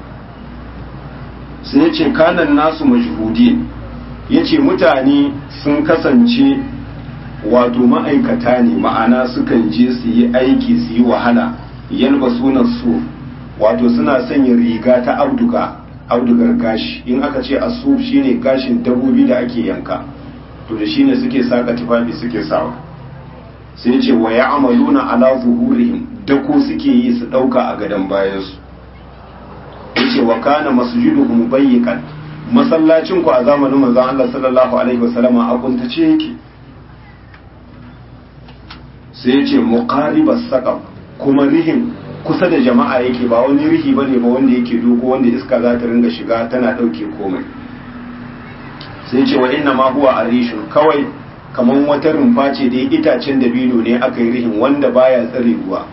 sai yace kanan nasu majhudi yace mutane sun kasance wato ma'aikata ne ma'ana sukan je su yi aiki su yi wahala yalba sunan su wato suna sanya riga ta abduga abdugar gashi in aka ce asuf shine gashin dabbobi da ake yanka to da shine suke saka tufafi suke sawa sai ce wa ya amaluna ala zuhurihim dako suke yi su ɗauka a gadon bayansu yace wa kana masjiduhum bayyikan masallacin ku a zamanin manzon Allah sallallahu alaihi wasallama a kuntace yake sai yace muqaribas saqaf kuma rihin kusa da jama'a yake ba wani rihi bane ba wanda yake doko wanda iska za ta ringa shiga tana ɗauke komai sai yace wa inna ma huwa arishun kawai kamar wata rumfa ce da itacen dabino ne aka yi rihin wanda baya tsare ruwa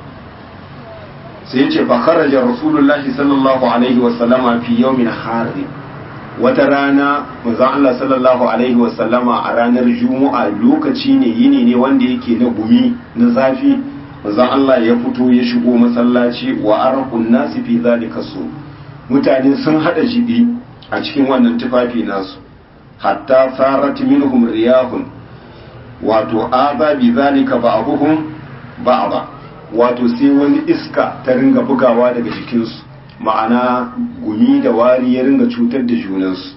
sai ce fa kharaja rasulullahi sallallahu alaihi wasallama fi yawmin harri wata rana manzon Allah sallallahu alaihi wasallama a ranar juma'a lokaci ne yini ne wanda yake na gumi na zafi manzon Allah ya fito ya shigo masallaci wa arqun nasi fi zalika su mutane sun hada jibi a cikin wannan tufafi nasu hatta sarat minhum riyahun wato aza bi zalika ba'dhum ba'da wato sai wani iska ta ringa bugawa daga jikinsu ma'ana gumi da wari ya ringa cutar da junansu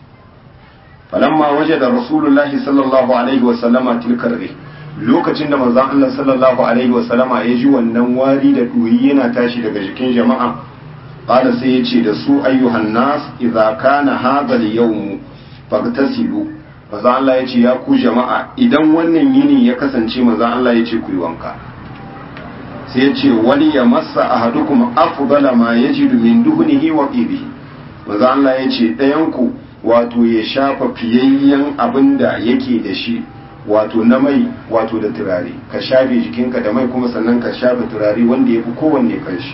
falamma wajada rasulullahi sallallahu alaihi wa sallama tilkar lokacin da manzon Allah sallallahu alaihi wa sallama ya ji wannan wari da ɗoyi yana tashi daga jikin jama'a qala sai ya ce da su ayyuhan nas idza kana hadha al-yawm fagtasilu maza Allah ya ce ya ku jama'a idan wannan yini ya kasance maza Allah ya ce ku yi wanka sai ya ce wani ya masa a hadu kuma afudala ma ya ji min duhunihi wa ƙibihi maza Allah ya ce ɗayanku wato ya shafa fiyayyen abin da yake da shi wato na mai wato da turare ka shafe jikinka da mai kuma sannan ka shafe turare wanda ya fi kowanne kanshi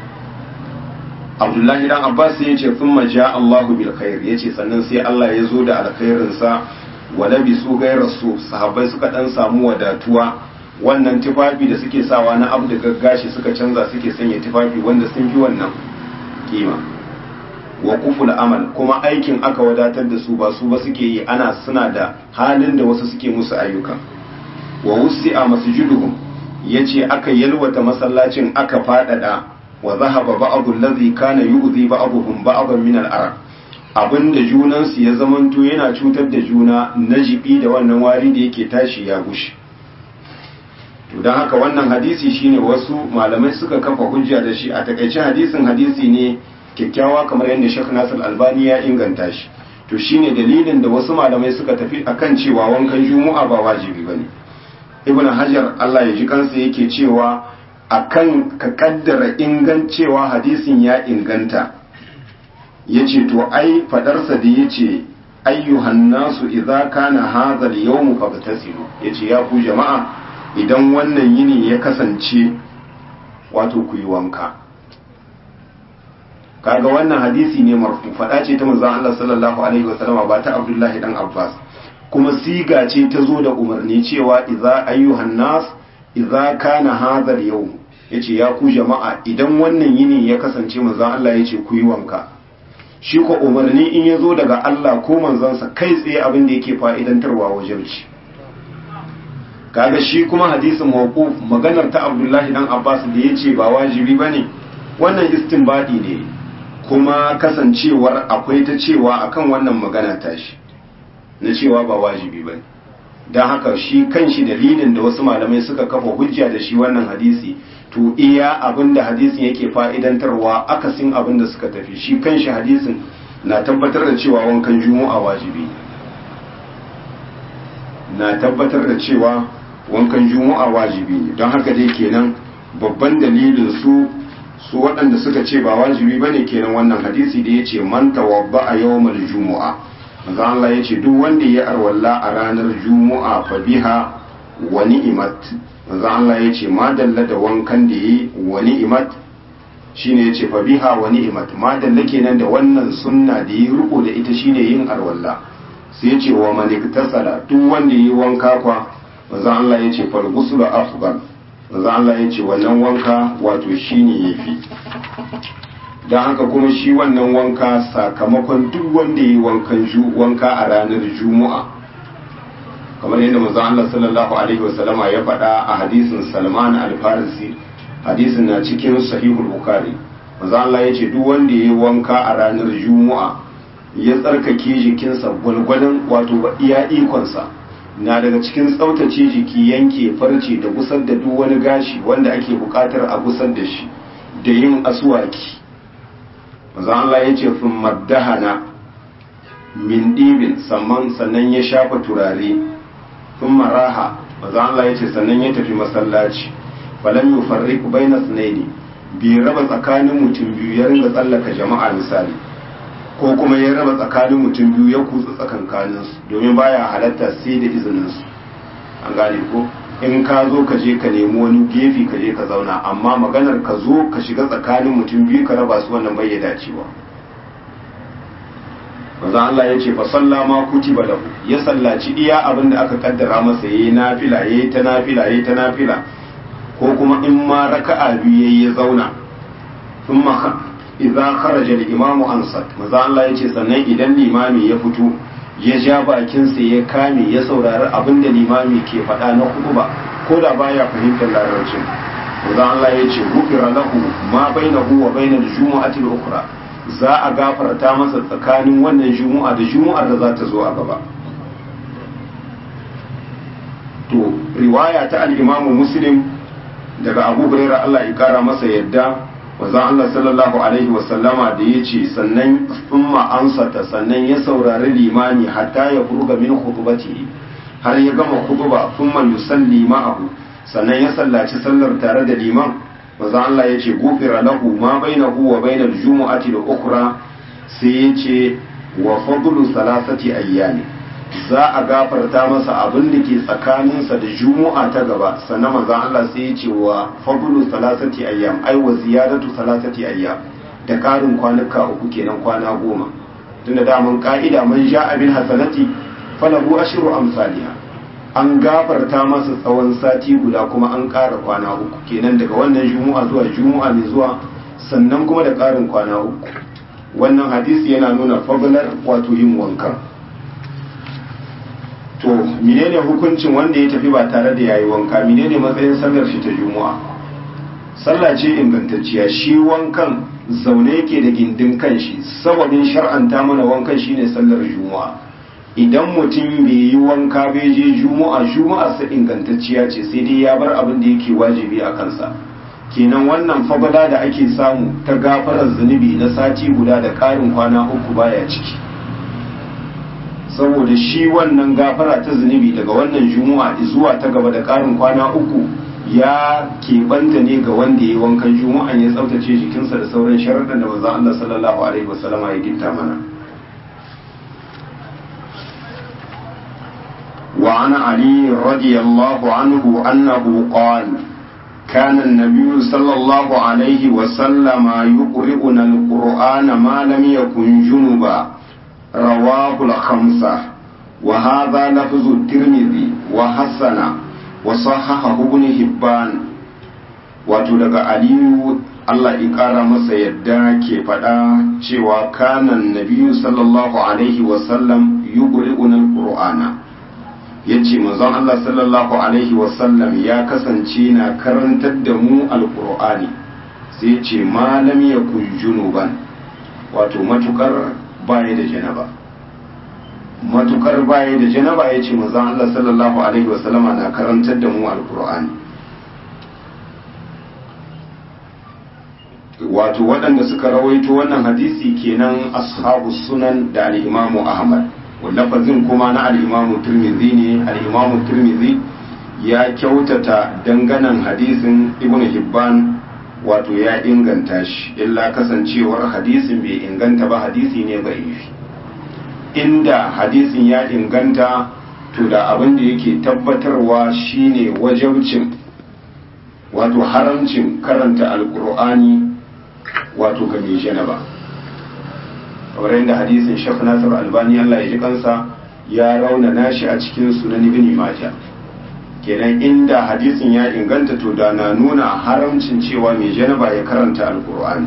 abdullahi dan abbas ya ce sun maja allahu bil khair ya ce sannan sai allah ya zo da alkhairinsa wa labisu gairar su sahabbai suka dan samu wadatuwa wannan tufafi da suke sawa na abu da gaggashi suka canza suke sanya tufafi wanda sun fi wannan kima wa kuful amal kuma aikin aka wadatar da su ba su ba suke yi ana suna da halin da wasu suke musu ayyuka wa wusi'a masjiduhum yace aka yalwata masallacin aka fadada wa zahaba ba'dhu allazi kana yu'zi ba'dhum ba'dhan min al-arab abinda junan su ya zamanto yana cutar da juna najibi da wannan wari da yake tashi ya gushi to dan haka wannan hadisi shine wasu malamai suka kafa hujja da shi a takaice hadisin hadisi ne kyakkyawa kamar yadda Sheikh Nasir Albani ya inganta shi to shine dalilin da wasu malamai suka tafi akan cewa wankan Juma'a ba wajibi bane Ibn Hajar Allah ya ji kansa yake cewa akan ka kaddara ingancewa hadisin ya inganta yace to ai fadarsa da yace ayyuhan nasu idza kana hadha al-yawm fagtasilu yace ya ku jama'a idan wannan yini ya kasance wato ku yi wanka kaga wannan hadisi ne marfu fada ce ta manzon Allah sallallahu alaihi wasallama ba ta Abdullahi dan Abbas kuma siga ce ta zo da umarni cewa idza ayyuhan nas idza kana hadha al-yawm yace ya ku jama'a idan wannan yini ya kasance manzon Allah yace ku yi wanka shi ko umarni in ya zo daga Allah ko manzansa kai tsaye abin da yake fa'idantarwa wajen ci kaga shi kuma hadisin mawquf maganar ta Abdullahi dan Abbas da yace ba wajibi bane wannan istinbadi ne kuma kasancewar akwai ta cewa akan wannan magana tashi na cewa ba wajibi bane dan haka shi kanshi dalilin da wasu malamai suka kafa hujja da shi wannan hadisi to iya abinda hadisin yake fa'idantarwa akasin abinda suka tafi shi kanshi hadisin na tabbatar da cewa wankan juma'a wajibi na tabbatar da cewa wankan juma'a wajibi ne don haka dai kenan babban dalilin su su waɗanda suka ce ba wajibi ba ne kenan wannan hadisi da ya ce man tawabba a yawmal juma'a maza Allah ya ce duk wanda ya arwalla a ranar juma'a fa biha wa ni'imat maza Allah ya ce ma dalla da wankan da yi wa ni'imat shine ya ce fa biha wa ni'imat ma dalla kenan da wannan sunna da yi riko da ita shine yin arwalla sai ya ce wa man iktasala duk wanda yi wanka kwa maza Allah ya ce fal ghuslu afdal maza Allah ya ce wannan wanka wato shine yafi don haka kuma shi wannan wanka sakamakon duk wanda yi wankan wanka a ranar juma'a kamar yadda manzo Allah sallallahu alaihi wasallama ya faɗa a hadisin Salman al-Farisi hadisin na cikin sahihul bukhari manzo Allah ya ce duk wanda yi wanka a ranar juma'a ya tsarkake jikinsa gwalgwalin wato iya ikonsa na daga cikin tsaftace jiki yanke farce da gusar da duk wani gashi wanda ake bukatar a gusar da shi da yin aswaki manzo Allah ya ce sun maddahana min ɗibin sannan sannan ya shafa turare sun maraha manzo Allah ya ce sannan ya tafi masallaci falan yufarriqu baina sunaini bai raba tsakanin mutum biyu ya ringa tsallaka jama'a misali ko kuma ya raba tsakanin mutum biyu ya kutsa tsakankanin su domin baya halatta sai da izinin su an gane ko in ka zo ka je ka nemi wani gefe ka je ka zauna amma maganar ka zo ka shiga tsakanin mutum biyu ka raba su wannan bai ya dacewa manzo Allah ya ce fa salla ma kutiba lahu ya sallaci iya abin da aka kaddara masa yayi nafila yayi ta nafila yayi ta nafila ko kuma in ma raka'a biyu yayi ya zauna thumma idza kharaja al-imamu ansat manzo Allah ya ce sannan idan limami ya fito ya ja bakinsa ya kame ya saurari abin da limami ke faɗa na ba ko da baya fahimtar larabcin manzo Allah ya ce gufira lahu ma bainahu wa bainal jumu'ati al-ukhra za a gafarta masa tsakanin wannan jumu'a da jumu'ar da za ta zo a gaba to riwaya ta al-Imam Muslim daga Abu Hurairah Allah ya kara masa yadda wazan Allah sallallahu alaihi wasallama da ya ce sannan thumma ansata sannan ya saurari limani hatta ya furga min khutbatihi har ya gama khutba thumma yusalli ma'ahu sannan ya sallaci sallar tare da liman wazan Allah ya ce gufira lahu ma bainahu wa bainal jumu'ati da ukhra sai ya ce wa fadlu salasati ayyami za a gafarta masa abin da ke tsakaninsa da jumu'a ta gaba sannan manzon Allah sai ya ce wa fadlu salasati ayyam ai wa ziyadatu salasati ayyam da karin kwanuka uku kenan kwana goma tunda daman ka'ida man ja'a bil hasanati falahu ashru amsalha an gafarta masa tsawon sati guda kuma an ƙara kwana uku kenan daga wannan jumu'a zuwa jumu'a mai zuwa sannan kuma da ƙarin kwana uku wannan hadisi yana nuna fadlar wato yin wankan to menene hukuncin wanda ya tafi ba tare da yayi wanka menene matsayin sallar shi ta juma'a sallah ce ingantacciya shi wankan zaune yake da gindin kanshi sababin shar'anta mana wankan shine sallar juma'a idan mutum bai yi wanka bai je juma'a juma'a sa ingantacciya ce sai dai ya bar abin da yake wajibi a kansa kenan wannan fabala da ake samu ta gafarar zunubi na sati guda da ƙarin kwana uku baya ciki saboda shi wannan gafara ta zunubi daga wannan juma'a zuwa ta gaba da ƙarin kwana uku ya keɓanta ne ga wanda ya yi wankan juma'a ya tsaftace jikinsa da sauran sharaɗin da manzon Allah sallallahu alaihi wasallama ya gitta mana وعن علي رضي الله عنه أنه قال كان النبي صلى الله عليه وسلم يقرئنا القرآن ما لم يكن جنبا رواه الخمسة وهذا لفظ الترمذي وحسن وصححه ابن حبان wato daga aliyu Allah ya ƙara masa yadda ke faɗa cewa kanan nabiyu sallallahu alaihi wasallam yuqri'una alqur'ana yace manzon Allah sallallahu alaihi wasallam ya kasance na karantar da mu alqur'ani sai ce malam yakun junuban wato matukar baya da janaba matukar baya da janaba yace manzon Allah sallallahu alaihi wasallama na karantar da mu alqur'ani wato waɗanda suka rawaito wannan hadisi kenan ashabu sunan da al'imamu ahmad lafazin kuma na al'imamu turmizi ne al'imamu turmizi ya kyautata danganan hadisin ibn hibban wato ya inganta shi illa kasancewar hadisin bai inganta ba hadisi ne yi inda hadisin ya inganta to da abin da yake tabbatarwa shine wajabcin wato haramcin karanta alkur'ani wato ga mai janaba kamar yadda hadisin shaf nasar albani Allah ya ji kansa ya raunana shi a cikin sunan ibn majah kenan inda hadisin ya inganta to da na nuna haramcin cewa mai janaba ya karanta alkur'ani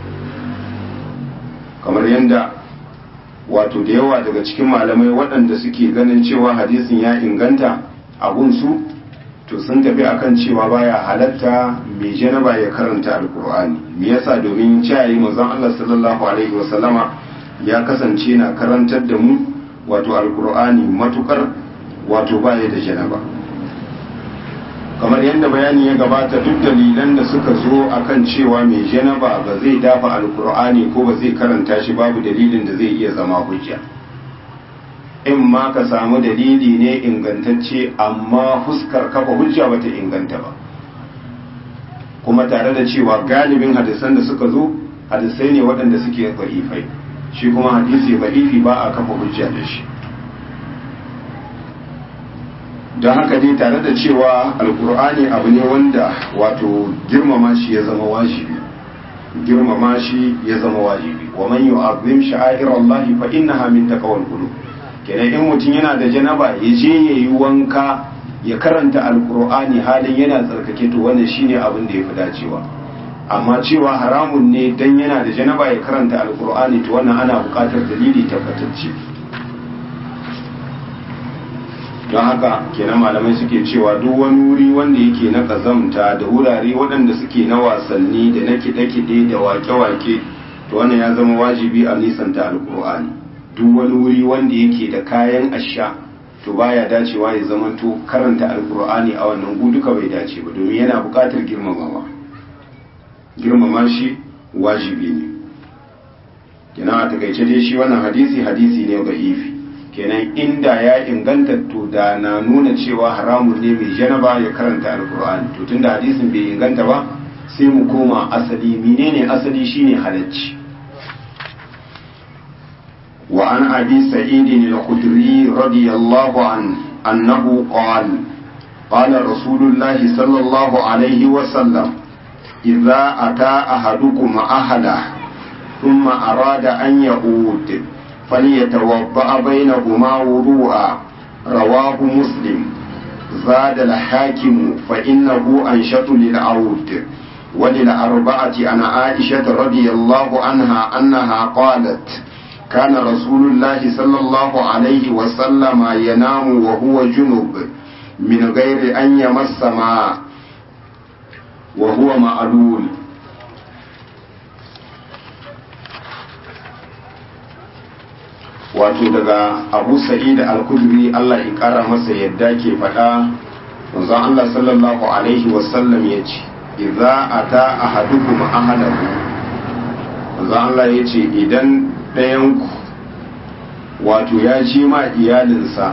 kamar yadda wato da yawa daga cikin malamai waɗanda suke ganin cewa hadisin ya inganta abun su to sun tafi akan cewa baya halatta mai janaba ya karanta alkur'ani me yasa domin ciyayi manzon Allah sallallahu alaihi wasallama ya kasance na karantar da mu wato alkur'ani matukar wato baya da janaba kamar yadda bayani ya gabata duk dalilan da suka zo akan cewa mai janaba ba zai dafa alkur'ani ko ba zai karanta shi babu dalilin da zai iya zama hujja in ma ka samu dalili ne ingantacce amma fuskar kafa hujja bata inganta ba kuma tare da cewa galibin hadisan da suka zo hadisai ne waɗanda suke ba'ifai shi kuma hadisi ba'ifi ba a kafa hujja da shi don haka dai tare da cewa alkur'ani abu ne wanda wato girmama shi ya zama wajibi girmama shi ya zama wajibi wa man yu'azzim sha'air Allah fa innaha min taqwal qulub kenan in mutum yana da janaba ya je ya yi wanka ya karanta alkur'ani halin yana tsarkake to wannan shine abin da ya fi dacewa amma cewa haramun ne dan yana da janaba ya karanta alkur'ani to wannan ana buƙatar dalili tabbatacce don haka kenan malamai suke cewa duk wani wuri wanda yake na kazamta da wurare waɗanda suke na wasanni da na kiɗe-kiɗe da wake-wake to wannan ya zama wajibi a nisanta alkur'ani duk wani wuri wanda yake da kayan asha to baya dacewa ya zama to karanta alkur'ani a wannan gu duka bai dace ba domin yana buƙatar girmamawa girmama shi wajibi ne kenan a takaice dai shi wannan hadisi hadisi ne ga ifi kenan inda ya inganta to da na nuna cewa haramun ne mai janaba ya karanta alkur'ani to tunda hadisin bai inganta ba sai mu koma asali menene asali shine halacci وعن أبي سعيد الخدري رضي الله عنه أنه قال قال رسول الله صلى الله عليه وسلم إذا أتى أحدكم أهله ثم أراد أن يعود فليتوضأ بينهما وضوءا رواه مسلم زاد الحاكم فإنه أنشط للعود وللأربعة عن عائشة رضي الله عنها أنها قالت كان رسول الله صلى الله عليه وسلم ينام وهو جنب من غير أن يمس ماء وهو معلول wato daga abu sa'id al-kudri Allah ya kara masa yadda ke faɗa manzon Allah sallallahu alaihi wasallam ya ce idza ata ahadukum ahadahu manzon Allah ya ce idan ɗayanku wato ya je ma iyalinsa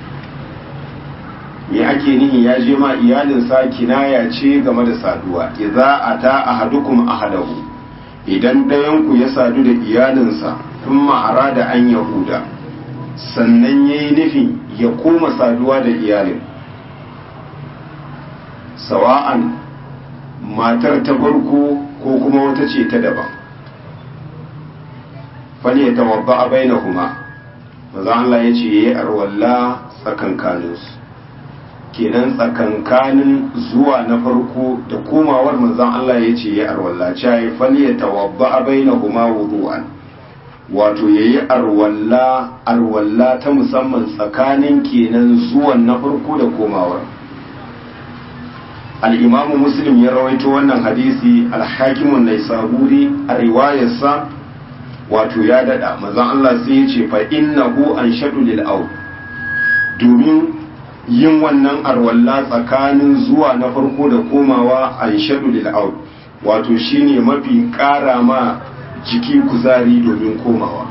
me ake nihi ya je ma iyalinsa kinaya ce game da saduwa idza ata ahadukum ahadahu idan ɗayanku ya sadu da iyalinsa tun ma'ara da an yahuda sannan ya yi nufin ya koma saduwa da iyalin sawa'an matar ta farko ko kuma wata ce ta daban fali ta wabba a bai na kuma maza Allah ya ce ya yi arwalla tsakankaninsu kenan tsakankanin zuwa na farko da komawar manzon Allah ya ce ya arwalla cha ya falya tawabba bainahuma wudu'an wato yayi arwalla arwalla ta musamman tsakanin kenan zuwan na farko da komawar al-Imam Muslim ya rawaito wannan hadisi al-Hakim an-Naisaburi a riwayarsa wato ya dada manzon Allah sai ya ce fa innahu anshadu lil aw domin yin wannan arwalla tsakanin zuwa na farko da komawa anshadu lil aw wato shine mafi ƙara ma jiki kuzari domin komawa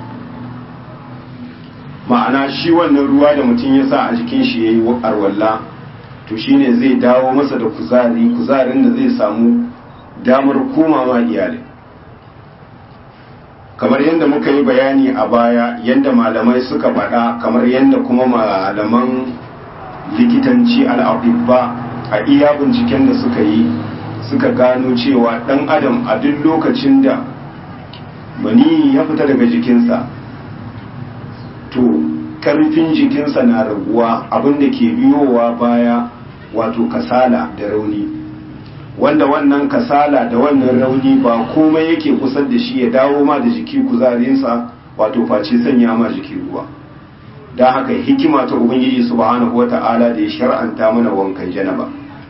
ma'ana shi wannan ruwa da mutum ya sa a jikin shi yayi arwalla to shine zai dawo masa da kuzari kuzarin da zai samu damar komawa iyalai kamar yadda muka yi bayani a baya yadda malamai suka faɗa kamar yadda kuma malaman likitanci al'abibba a iya binciken da suka yi suka gano cewa ɗan adam a duk lokacin da mani ya fita daga jikinsa to ƙarfin jikinsa na raguwa abinda ke biyowa baya wato kasala da rauni wanda wannan kasala da wannan rauni ba komai yake kusa da shi ya dawo ma da jiki kuzarinsa wato face sanya ma jiki ruwa da haka hikima ta ubangiji subhanahu wata'ala da ya shar'anta mana wankan janaba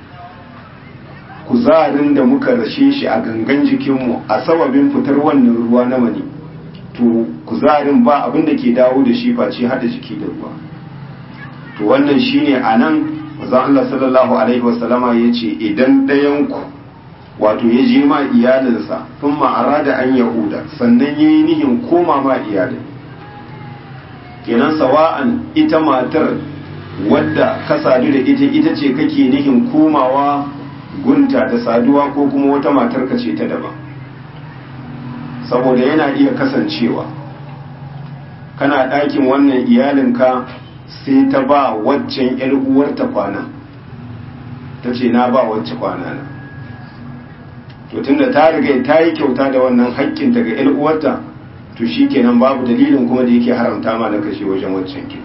kuzarin da muka rashe shi a gangan jikinmu a sababin fitar wannan ruwa na mani to kuzarin ba abin da ke dawo da shi face hada jiki da ruwa to wannan shine anan manzon Allah sallallahu alaihi wasallama yace idan ɗayanku wato ya je ma iyalinsa sun ma'ara da an yahuda sannan ya yi nihin koma ma iyalin kenan sawa'an ita matar wadda ka sadu da ita ita ce kake nihin komawa gunta da saduwa ko kuma wata matar ka ce ta daban saboda yana iya kasancewa kana ɗakin wannan iyalinka sai ta ba waccan ‘yar uwarta kwana ta ce na ba wacce kwana na to tunda ta riga ta yi kyauta da wannan haƙƙin daga ‘yar uwarta to shi kenan babu dalilin kuma da yake haramta ma na kashe wajen waccan ke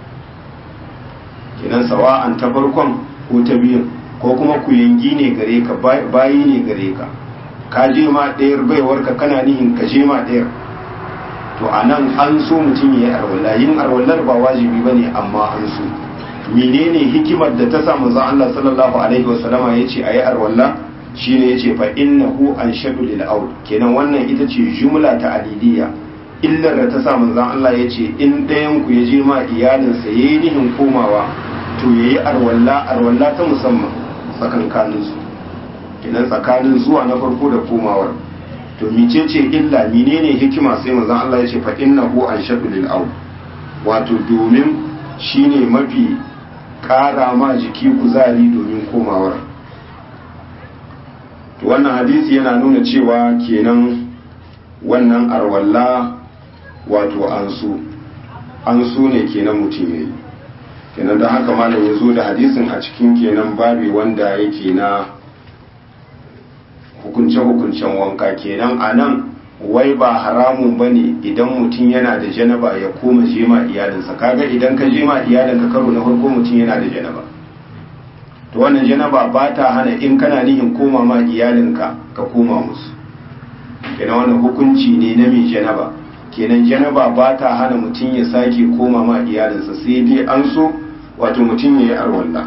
kenan sawa'an ta farkon ko ta biyun ko kuma ku yangi ne gare ka bayi ne gare ka ka je ma ɗayar baiwarka kana nihin ka je ma ɗayar to a nan an so mutum ya yi arwala yin arwalar ba wajibi ba ne amma an so menene hikimar da ta samu zan Allah sallallahu alaihi wasallama ya ce a yi arwala shine ya ce fa innahu an shaɗu lil aul kenan wannan ita ce jumla ta aliliya illar da ta samu zan Allah ya ce in ɗayan ku ya je ma iyalinsa ya yi nihin komawa to ya yi arwala arwala ta musamman tsakankaninsu kenan tsakanin zuwa na farko da komawar to micece illa menene hikima sai manzon Allah ya ce fa innahu anshadu lil aw wato domin shine mafi ƙara ma jiki kuzari domin komawar to wannan hadisi yana nuna cewa kenan wannan arwalla wato ansu ansu ne kenan mutum yayi kenan don haka malam ya zo da hadisin a cikin kenan babi wanda yake na hukunce-hukuncen wanka kenan a nan wai ba haramun ba ne idan mutum yana da janaba ya koma jema iyalinsa kaga idan ka jema iyalinka karo na farko mutum yana da janaba to wannan janaba ba ta hana in kana nihin koma ma iyalinka ka koma musu kenan wannan hukunci ne na mai janaba kenan janaba ba ta hana mutum ya sake koma ma iyalinsa sai dai an so wato mutum ya yi arwallah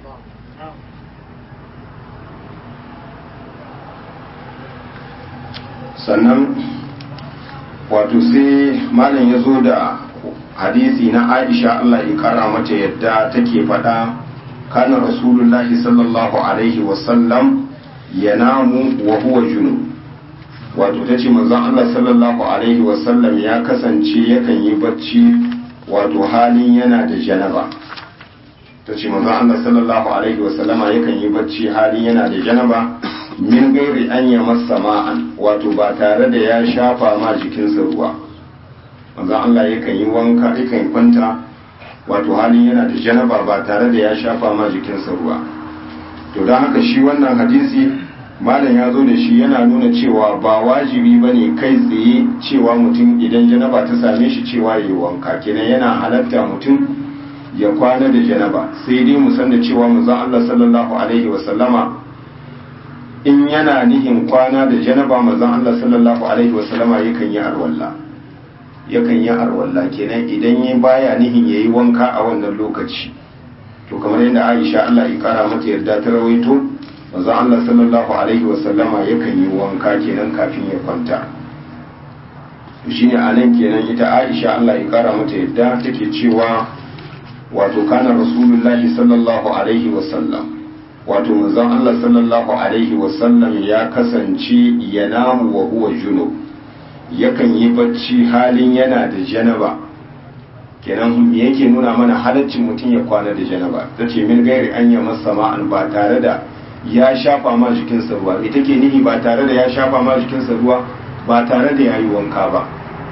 sannan wato sai malam ya zo da hadisi na aisha Allah ya kara mata yadda take faɗa kana rasulullahi sallallahu alaihi wasallam ya namu wa huwa junub wato ta ce manzon Allah sallallahu alaihi wasallam ya kasance yakan yi bacci wato halin yana da janaba ta ce manzon Allah sallallahu alaihi wasallama yakan yi bacci halin yana da janaba min gairi an ya masa ma'an wato ba tare da ya shafa ma jikinsa ruwa manzon Allah yakan yi wanka yakan kwanta wato halin yana da janaba ba tare da ya shafa ma jikinsa ruwa to don haka shi wannan hadisi malam ya zo da shi yana nuna cewa ba wajibi ba ne kai tsaye cewa mutum idan janaba ta same shi cewa ya yi wanka kenan yana halatta mutum ya kwana da janaba sai dai mu san da cewa manzon Allah sallallahu alaihi wa sallama in yana nihin kwana da janaba manzon Allah sallallahu alaihi wa sallama yakan yi arwalla yakan yi arwalla kenan idan ya baya nihin yayi wanka a wannan lokaci to kamar yadda Aisha Allah ya kara mata yarda ta rawaito manzon Allah sallallahu alaihi wa sallama yakan yi wanka kenan kafin ya kwanta shine anan kenan ita Aisha Allah ya kara mata yadda take cewa wato kana rasulullahi sallallahu alaihi wasallam wato manzon Allah sallallahu alaihi wasallam ya kasance ya namu wa huwa junub yakan yi bacci halin yana da janaba kenan yake nuna mana halaccin mutum ya kwana da janaba tace min gairi an ya masa ma'an ba tare da ya shafa ma jikinsa ruwa ita ke nihi ba tare da ya shafa ma jikinsa ruwa ba tare da ya yi wanka ba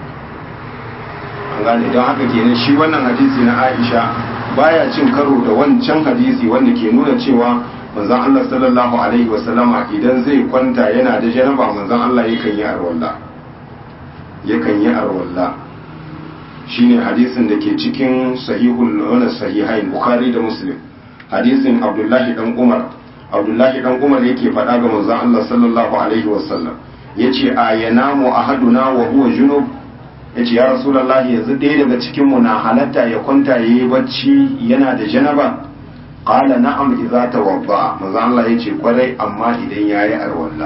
an gane don haka kenan shi wannan hadisi na aisha baya cin karo da wancan hadisi wanda ke nuna cewa manzon Allah sallallahu alaihi wasallama idan zai kwanta yana da janaba manzon Allah yakan yi arwalla yakan yi arwalla shine hadisin da ke cikin sahihul wala sahihain bukhari da muslim hadisin abdullahi dan umar abdullahi dan umar yake faɗa ga manzon Allah sallallahu alaihi wasallam yace a yanamu ahaduna wa huwa junub yace ya rasulullahi yanzu ɗaya daga cikin mu na halatta ya kwanta yayi bacci yana da janaba qala na'am idza tawadda manzon Allah yace kwarai amma idan yayi arwalla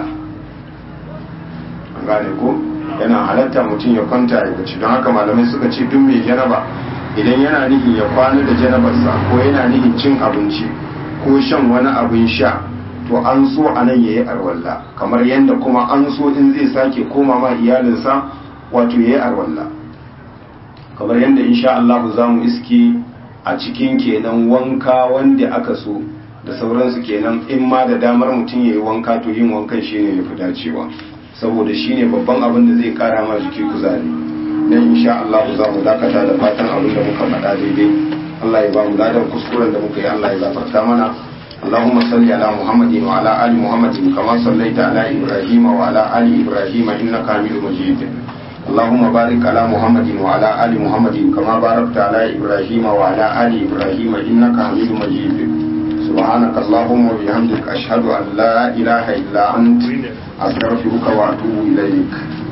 an gane ko yana halatta mutum ya kwanta ya bacci don haka malamai suka ce duk mai janaba idan yana nihin ya kwana da janabarsa ko yana nihin cin abinci ko shan wani abin sha to an so a nan ya yi arwalla kamar yadda kuma an so in zai sake koma ma iyalinsa wato ya yi arwalla kamar yadda insha Allah za mu iske a cikin kenan wanka wanda aka so da sauransu kenan in ma da damar mutum ya yi wanka to yin wankan shine ya fi dacewa saboda shine babban abin da zai kara ma jiki kuzari dan insha Allah za mu dakata da fatan abin da muka faɗa daidai Allah ya ba mu ladan kuskuren da muka yi Allah ya gafarta mana اللهم صل على محمد وعلى آل محمد كما صليت على إبراهيم وعلى آل إبراهيم إنك حميد مجيد اللهم بارك على محمد وعلى آل محمد كما باركت على إبراهيم وعلى آل إبراهيم إنك حميد مجيد سبحانك اللهم وبحمدك أشهد أن لا إله إلا أنت أستغفرك وأتوب إليك